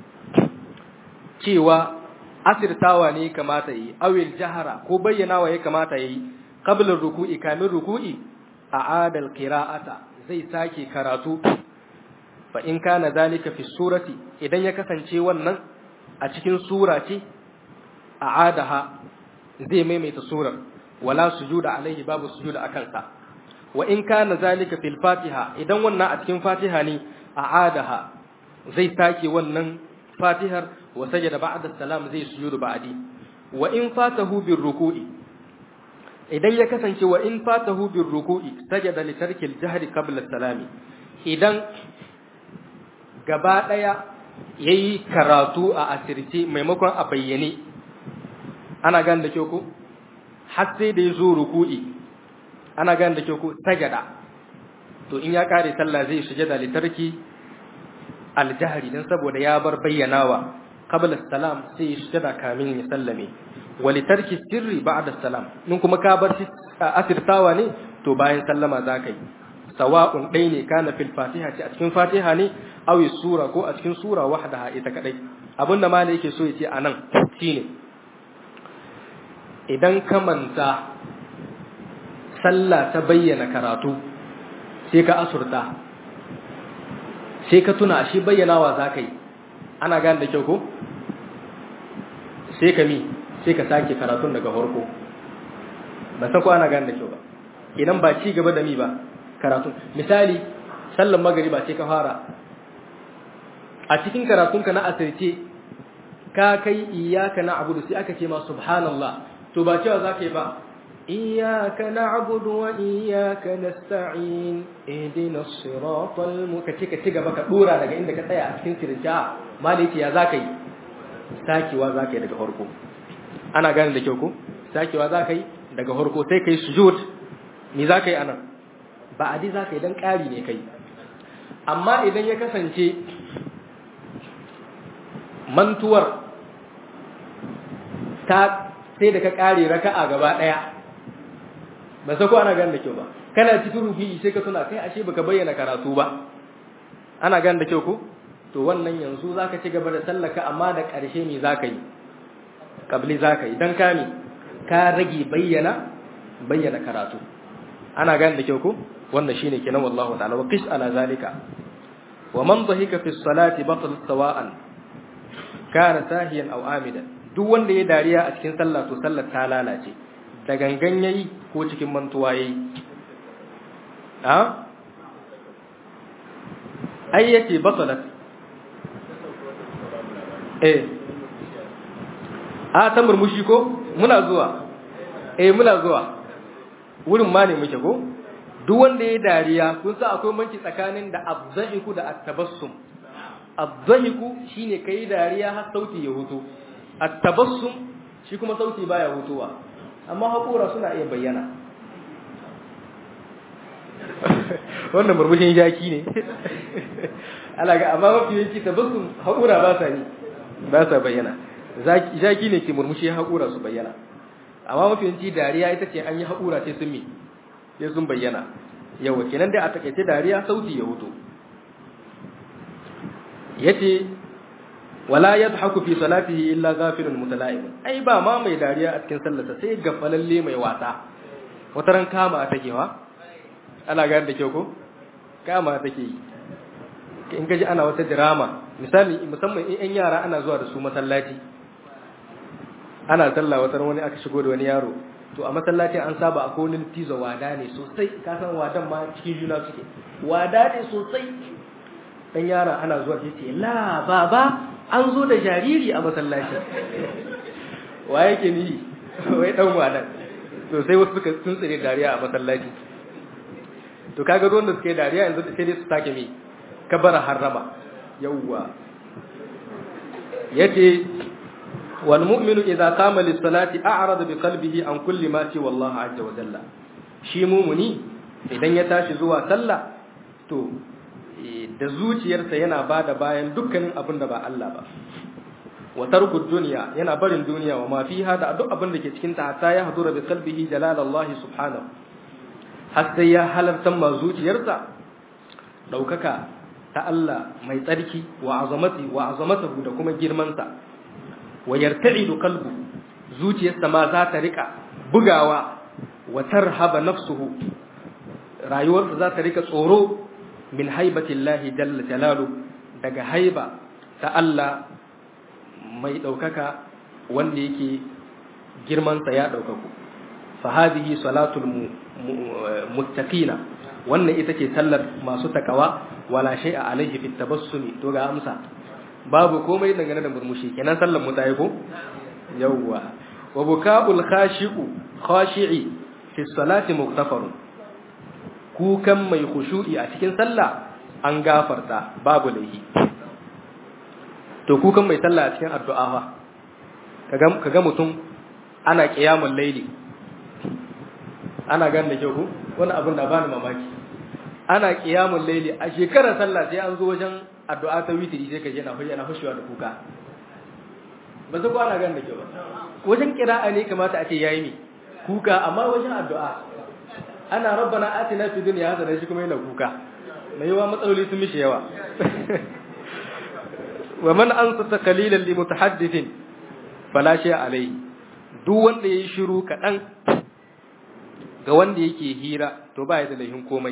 A: cewa asirtawa ne kamata yi awil jahara ko bayyanawa ya kamata yi qabla ruku'i kamin ruku'i a'ada al-qira'ata zai sake karatu fa in kana zalika fi surati idan ya kasance wannan a cikin sura ce a'adaha zai maimaita surar wala sujuda alaihi babu sujuda akan sa wa in kana zalika fil fatiha idan wannan a cikin fatiha ne a'adaha zai sake wannan fatihar wa sajada ba'da salam zai sujudu ba'di wa in fatahu bir ruku'i idan ya kasance wa in fatahu bir ruku'i sajada li tarkil jahri qabla salami idan gaba daya yayi karatu a asirce maimakon a bayyane ana gan da kyau ko har sai da yazo ruku'i ana gan da kyau ko sajada to in ya kare sallah zai sujada li tarki aljahri dan saboda ya bar bayyanawa qabla salam sai ya sujada kamin ya sallame wali tarki sirri ba'da salam nun kuma ka bar asirtawa ne to bayan sallama zaka yi sawa'un dai ne kana fil fatiha ce a cikin fatiha ne aw sura ko a cikin sura wahdaha ita kadai abinda malai yake so ya ce anan shine idan ka manta sallah ta bayyana karatu sai ka asurta sai ka tuna shi bayyanawa za ka yi ana gane da kyau ko sai ka mi sai ka sake karatun daga farko ba san ko ana gane da kyau ba idan ba ci gaba da mi ba karatun misali sallan magariba sai ka fara a cikin karatunka na asirce ka kai iyaka na abudu sai aka ce ma subhanallah to ba cewa za ka yi ba iyaka na abudu wa iyaka na sta'in idina siratal mu ka ce ka ci gaba ka dora daga inda ka tsaya a cikin sirja maliki ya za ka yi sakewa za ka yi daga farko ana gane da kyau ko sakewa za ka yi daga farko sai ka yi sujud me za ka yi anan ba adi za ka yi don ƙari ne kai amma idan ya kasance mantuwar ta sai da ka ƙare raka'a gaba ɗaya ba sai ko ana gane da kyau ba kana cikin rufi sai ka tuna kai ashe baka bayyana karatu ba ana gane da kyau ko to wannan yanzu zaka ci gaba da sallaka amma da ƙarshe me zaka yi kabli zaka yi dan kami ka rage bayyana bayyana karatu ana gane da kyau ko wannan shine kenan wallahu ta'ala wa qis ala zalika wa man dhahika fi salati batal sawa'an kana sahiyan aw amidan duk wanda ya dariya a cikin sallah to sallar ta lalace da gangan yayi ko cikin mantuwa yayi ha ai yace batalat eh a ta murmushi ko muna zuwa eh muna zuwa wurin ma ne muke ko duk wanda ya dariya kun sa akwai manci tsakanin da abdahiku da at-tabassum abdahiku shine kai dariya har sauti ya hutu at-tabassum shi kuma sauti baya hutuwa amma hakura suna iya bayyana wannan murmushin jaki ne ala ga amma mafi yanki tabassum hakura ba sa ni ba sa bayyana jaki ne ke murmushi hakura su bayyana amma mafi yanki dariya ita ce an yi hakura sai sun mi sai sun bayyana yawa kenan dai a takaice dariya sauti ya hutu yace wala yadhaku fi salatihi illa ghafilun mutala'ib ai ba ma mai dariya a cikin sallarsa sai gafalalle mai wasa wataran kama take wa ana ga da kyau ko kama take yi in gaji ana wata drama misali musamman in yan yara ana zuwa da su masallaci ana sallah wata wani aka shigo da wani yaro to a masallacin an saba a konin tizo wada ne sosai ka san wadan ma cikin juna suke wada ne sosai dan yara ana zuwa sai ce la baba an zo da jariri a masallaci wa yake ni wai dan wadan to sai wasu suka tuntsire dariya a masallaci to kaga ruwan da suke dariya yanzu sai dai su take mi kabara harrama yawwa yace wal mu'minu idza qama lis salati a'rada bi qalbihi an kulli ma ci wallahu azza wa jalla shi mumuni idan ya tashi zuwa sallah to da zuciyarsa yana bada bayan dukkanin abin da ba Allah ba wa tarku dunya yana barin duniya wa ma fiha da duk abin da ke cikin ta hatta ya hadura bi qalbihi jalalallahi subhanahu har sai ya halarta ma zuciyarsa daukaka ta Allah mai tsarki wa azamati wa azamatahu da kuma girmansa wa yarta'idu qalbu zuciyarsa ma za ta rika bugawa wa tarhaba nafsuhu rayuwarsa za ta rika tsoro min haibatillahi jalla jalalu daga haiba ta Allah mai daukaka wanda yake girmansa ya daukaku fa hadhihi salatul muttaqina wannan ita ce sallar masu takawa wala shay'a alaihi fit tabassumi to ga amsa babu komai dangane da murmushi kenan sallar mu tayi ko yawwa wa buka'ul khashi'u khashi'i fi salati mughtafarun kukan mai khushu'i a cikin sallah an gafarta babu laihi to kukan mai sallah a cikin addu'a fa kaga kaga mutum ana qiyamul laili ana ganin da kyau ko wani abin da bani mamaki ana qiyamul laili a shekarar sallah sai an zo wajen addu'a ta witiri sai ka je na yana hushewa da kuka ba su kwana gan da ke ba wajen kira'a ne kamata a ce yayi mi kuka amma wajen addu'a ana rabbana atina fid dunya hasana shi kuma yana kuka mai yawa matsaloli sun mishi yawa wa man ansata qalilan li mutahaddithin fala shay alayhi duk wanda yayi shiru kadan ga wanda yake hira to ba ya da laifin komai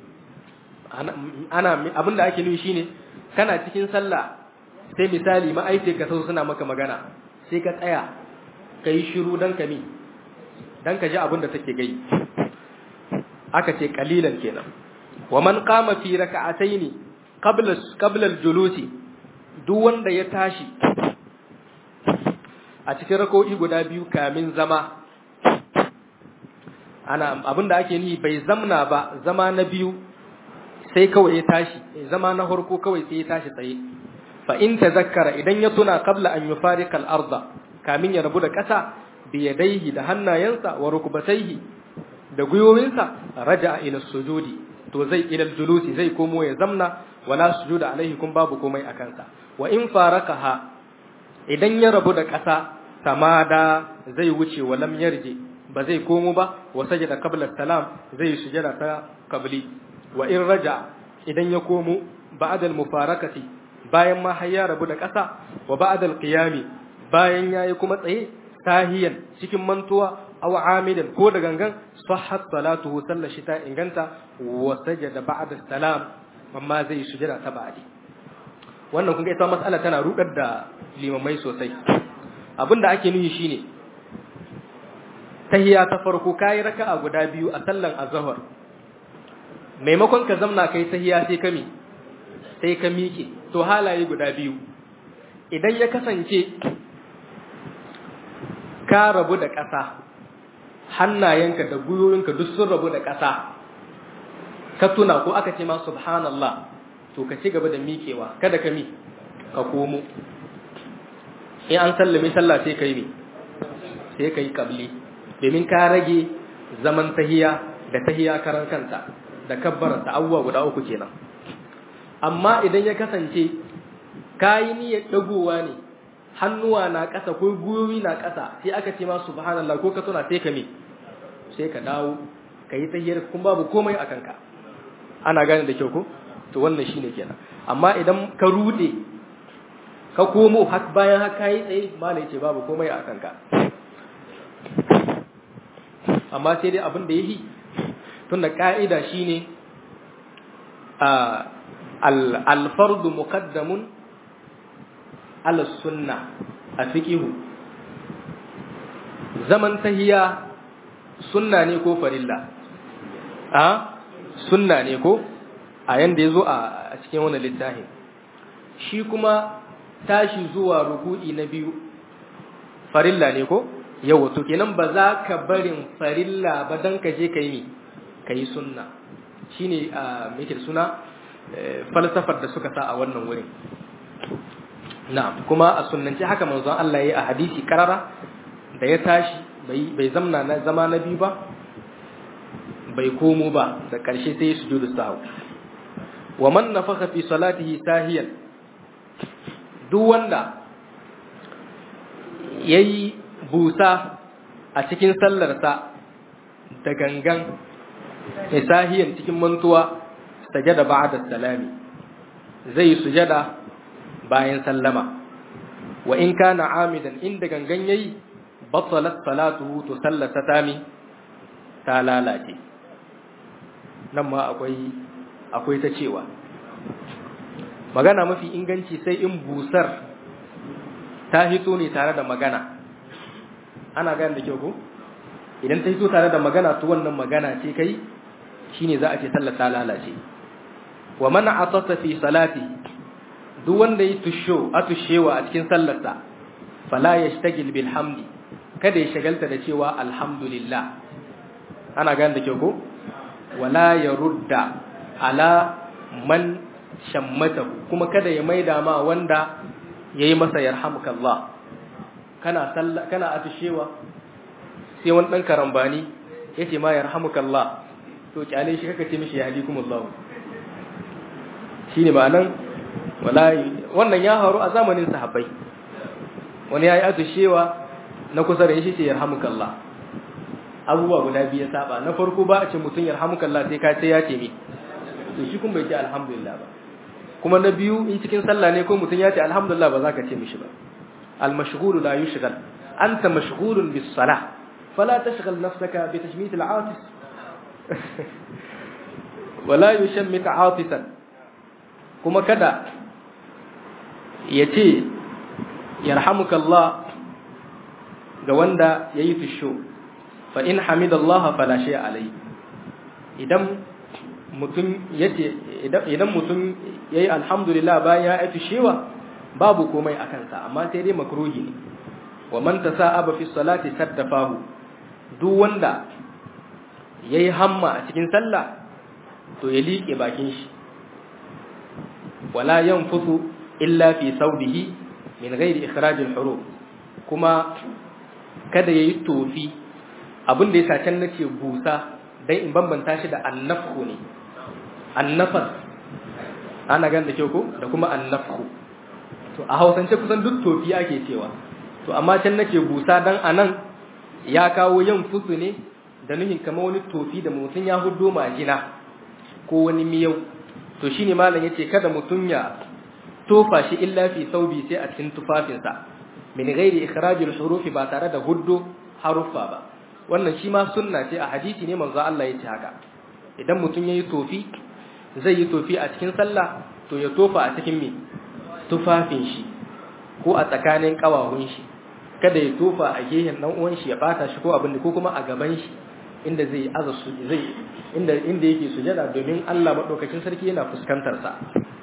A: ana abinda ake nufi shine kana cikin sallah sai misali ma'aikata ka sau suna maka magana sai ka tsaya ka yi shiru don ka mi don ka ji abin da take gai aka ce kalilan kenan wa man qama fi raka'ataini qabla qabla al-julusi duk wanda ya tashi a cikin rako'i guda biyu kamin zama ana abinda ake ni bai zamna ba zama na biyu sai kawai ya tashi zama na farko kawai sai ya tashi tsaye fa in tazakkara idan ya tuna qabla an yufariqa al-ardh kamin ya rabu da ƙasa bi yadayhi da hannayensa wa rukbatayhi da gwiwowinsa raja'a ila sujudi to zai ila julusi zai komo ya zamna wala sujuda alaihi kun babu komai a kansa wa in farakaha idan ya rabu da ƙasa tamada zai wuce wa lam yarji ba zai komo ba wa sajada qabla salam zai sujada ta qabli wa in raja idan ya komo ba'da al-mufarakati bayan ma har ya rabu da ƙasa wa ba'da al-qiyami bayan yayi kuma tsaye sahiyan cikin mantuwa aw amidan ko da gangan sahhat salatuhu sallar shi ta inganta wa sajada ba'da salam amma zai sujada ta ba'di wannan kun ga ita mas'ala tana rudar da limamai sosai abinda ake nuyi shine tahiyya ta farko kai raka'a guda biyu a sallan azhar maimakon ka zamna kai tahiyya sai ka mi sai ka miƙe to halaye guda biyu idan ya kasance ka rabu da ƙasa hannayenka da gwiwoyinka duk sun rabu da ƙasa ka tuna ko aka ce ma subhanallah to ka ci gaba da miƙewa kada ka mi ka komo in an sallame sallah sai ka yi sai ka yi kabli domin ka rage zaman tahiya da tahiya karan kanta da kabbaranta abubuwa guda uku kenan amma idan ya kasance ka yi niyyar dagowa ne hannuwa na ƙasa ko gwiwowi na ƙasa sai aka ce ma subhanallah ko ka tuna sai ka me sai ka dawo ka yi tahiyar kun babu komai a kanka ana gane da kyau ko to wannan shine kenan amma idan ka rude ka komo har bayan haka yi tsaye malai ce babu komai a kanka amma sai dai abin da yayi tunda ka'ida shine al-fardu muqaddamun ala sunna a fiqihu zaman tahiya sunna ne ko farilla a sunna ne ko a yanda yazo a cikin wannan littafin shi kuma tashi zuwa ruku'i na biyu farilla ne ko yawa to kenan ba za ka barin farilla ba dan ka je kai ni kai sunna shine a me suna falsafar da suka sa a wannan wurin na'am kuma a sunnance haka manzon Allah yayi a hadisi karara da ya tashi bai bai zamna na zama na biyu ba bai komo ba da karshe sai sujudu sahwi wa man nafakha fi salatihi sahiyan duk wanda yayi busa a cikin sallarsa da gangan sahiyan cikin mantuwa sajada ba'da salami zai sujada bayan sallama wa in kana amidan inda gangan yayi batalat salatuhu to sallata tami ta lalace nan ma akwai akwai ta cewa magana mafi inganci sai in busar ta hito ne tare da magana ana gane da kyau ko idan ta hito tare da magana to wannan magana ce kai shine za a ce sallar ta lalace wa man atata fi salati duk wanda yi tusho a tushewa a cikin sallarsa fala yashtagil bil hamdi kada ya shagalta da cewa alhamdulillah ana gane da kyau ko wala yarudda ala man shammatahu kuma kada ya maida ma wanda yayi masa yarhamukallah kana sallah kana atushewa sai wani dan karambani yace ma yarhamukallah to kyale shi kaka ce mishi yahdikumullah shine ma'anan wallahi wannan ya faru a zamanin sahabbai wani yayi atushewa na kusa da shi ce yarhamukallah abubuwa guda biyu ya saba na farko ba a ce mutum yarhamukallah sai ka ce ya ce mi to shi kun bai ce alhamdulillah ba kuma na biyu in cikin sallah ne ko mutum ya ce alhamdulillah ba za ka ce mishi ba al-mashghulu la yushghal anta mashghulun bis salah fala tashghal nafsaka bi tashmit al-atis wala yushammit atisan kuma kada ya ce yarhamukallah ga wanda yayi fisho fa in hamidallah fala shay alai idan mutum yace idan mutum yayi alhamdulillah bayan ya yi fishewa babu komai a kansa amma sai dai makruhi ne wa man tasa'aba fi salati saddafahu duk wanda yayi hamma a cikin sallah to ya liƙe bakin shi wala yanfusu illa fi saubihi min ghairi ikhraj al-huruf kuma kada yayi tofi abin da yasa can nace busa dan in bambanta shi da annafhu ne annafas ana gan da ke ko da kuma annafhu to a hausance kusan duk tofi ake cewa to amma can nake busa dan anan ya kawo yin fusu ne da nuhin kamar wani tofi da mutum ya hudo majina ko wani miyau to shine malam yace kada mutum ya tofa shi illa fi saubi sai a cikin tufafinsa min ghairi ikhrajil hurufi ba tare da huddo haruffa ba wannan shi ma sunna ce a hadisi ne manzo Allah yace haka idan mutum yayi tofi zai yi tofi a cikin sallah to ya tofa a cikin me tufafin shi ko a tsakanin kawahun shi kada ya tofa a gehen dan uwan shi ya bata shi ko abin ko kuma a gaban shi inda zai aza su zai inda inda yake sujada domin Allah madaukakin sarki yana fuskantar sa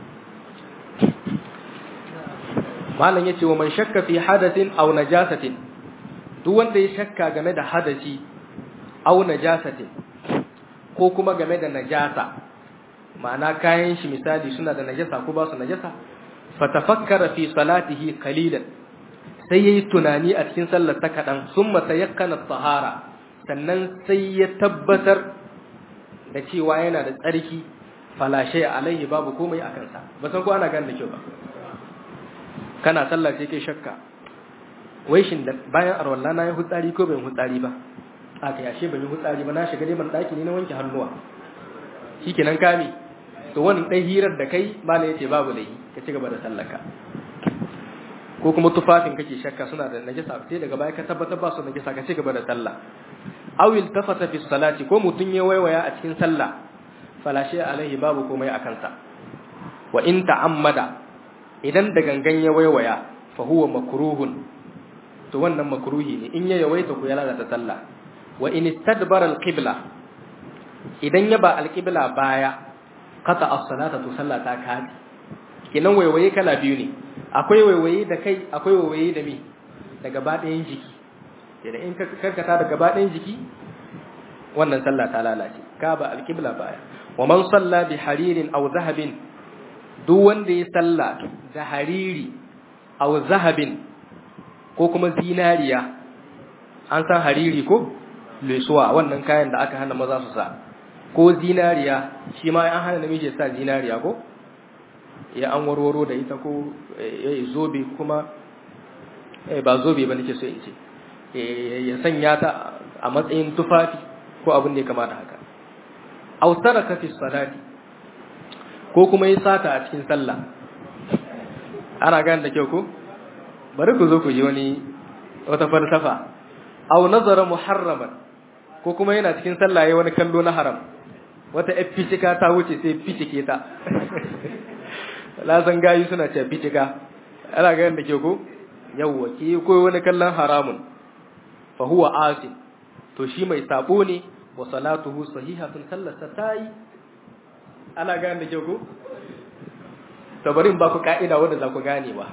A: malam yace wa man shakka fi hadathin aw najasatin duk wanda ya shakka game da hadasi aw najasatin ko kuma game da najasa ma'ana kayan shi misali suna da najasa ko ba su najasa fatafakkara fi salatihi qalilan sai yayi tunani a cikin sallar ta kadan summa tayakkana tahara sannan sai ya tabbatar da cewa yana da tsarki fala shay alaihi babu komai a kansa ba san ko ana gane da kyau ba kana sallah sai kai shakka wai shin da bayan arwalla na yi hutsari ko ban hutsari ba aka yashe ban yi hutsari ba na shiga dai ban daki ne na wanke hannuwa shikenan kame to wannan dai hirar da kai bala yace babu laifi ka ci gaba da sallaka ko kuma tufafin kake shakka suna da najasa sai daga baya ka tabbatar ba su najasa ka ci gaba da sallah aw iltafata fi salati ko mutun ya waiwaya a cikin sallah fala shay alaihi babu komai a kansa wa in ta'ammada idan da gangan ya waiwaya fa huwa makruhun to wannan makruhi ne in ya yawaita ku ya lalata sallah wa in istadbara alqibla idan ya ba alqibla baya qata as-salata to sallah ta kaji kinan waiwaye kala biyu ne akwai waiwaye da kai akwai waiwaye da me da gaba ɗayan jiki idan in ka karkata da gaba ɗayan jiki wannan sallah ta lalace ka ba alqibla baya wa man salla bi haririn aw zahabin duk wanda ya salla da hariri aw zahabin ko kuma zinariya an san hariri ko lesuwa wannan kayan da aka hana maza su sa ko zinariya shi ma an hana namiji sa zinariya ko ya an warwaro da ita ko ya zobe kuma ba zobe ba nake so in ce ya sanya ta a matsayin tufafi ko abin da ya kamata haka autara ka fi salati ko kuma ya sata a cikin sallah ana gane da kyau ko bari ku zo ku ji wani wata falsafa aw nazara muharraman ko kuma yana cikin sallah yayin wani kallo na haram wata fitika ta wuce sai fitike ta la san gayi suna ce fitika ana ga da ke ko yawwa ki ko wani kallon haramun fa huwa asin to shi mai sabo ne wa salatuhu sahihatun sallata tayi ana ga da ke ko tabarin ba ku ka'ida wanda za ku gane ba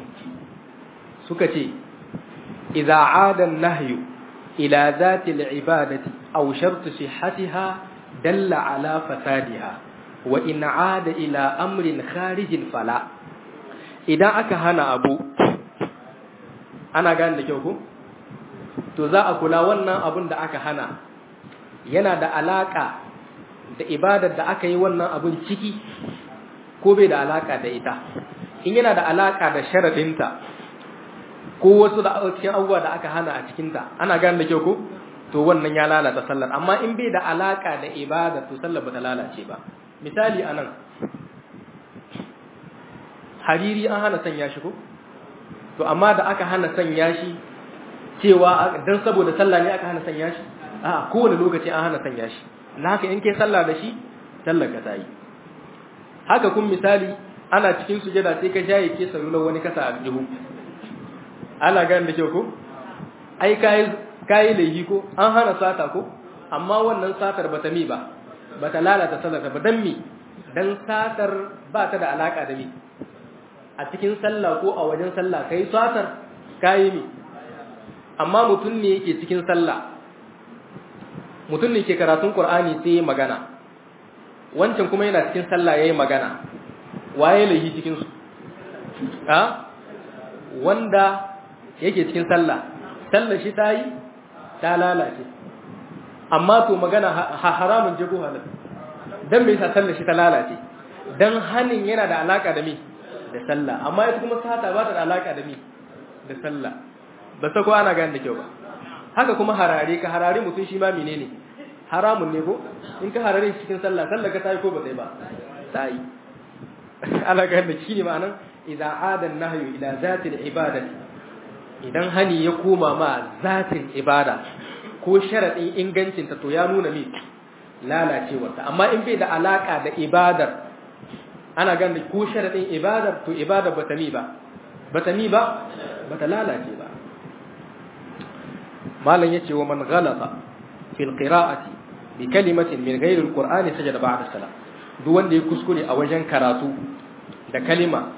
A: suka ce idza aada an-nahyu ila zati al-ibadati aw shart sihhatiha dalla ala fasadiha wa in aada ila amrin kharijin fala idan aka hana abu ana gane da kyau ko to za a kula wannan abun da aka hana yana da alaka da ibadar da aka yi wannan abun ciki ko bai da alaka da ita in yana da alaka da sharadinta ko wasu da cikin abubuwa da aka hana a cikinta ana gane da kyau ko to wannan ya lalata sallar amma in bai da alaka da ibada to sallar ba ta lalace ba misali anan hariri an hana sanya shi ko to amma da aka hana sanya shi cewa dan saboda sallah ne aka hana sanya shi a kowane lokaci an hana sanya shi na haka in kai sallah da shi sallar ka tayi haka kun misali ana cikin sujada sai ka shaye ke sarular wani kasa a jihu ana gane da kyau ko ai kai kai laihi ko an hana sata ko amma wannan satar bata mi ba bata lalata sallar ba dan mi dan satar ba ta da alaka da mi a cikin sallah ko a wajen sallah kai satar kai mi amma mutum ne yake cikin sallah mutum ne ke karatun qur'ani sai ya magana wancan kuma yana cikin sallah yayi magana waye laihi cikin su ha wanda yake cikin sallah sallar shi tayi ta lalace amma to magana haramun je ko halal dan me yasa sallar shi ta lalace dan hanin yana da alaka da me da sallah amma ita kuma sata ba ta da alaka da me da sallah ba sako ana gane da kyau ba haka kuma harare ka harare mutum shi ma menene haramun ne ko in ka harare shi cikin sallah sallah ka tayi ko ba sai ba tayi ana gane da shi ne ma'anan idza ada nahyu ila zati al-ibadati idan hani ya koma ma zatin ibada ko sharadin ingancinta to ya nuna mi lalacewarta amma in bai da alaka da ibadar ana ganin ko sharadin ibadar to ibadar bata mi ba bata mi ba bata lalace ba malam yace wa man ghalata fil qira'ati bi kalimatin min ghairi alqur'ani sajada ba'da salam duk wanda ya kuskure a wajen karatu da kalima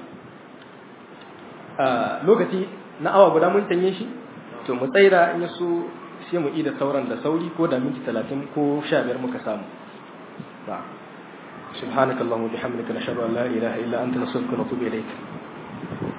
A: lokaci na awa guda mun tanye shi to mu tsaira in yaso sai mu ida sauran da sauri ko da minti 30 ko 15 muka samu ba subhanakallahumma bihamdika nashhadu an la ilaha illa anta nastaghfiruka wa natubu ilayk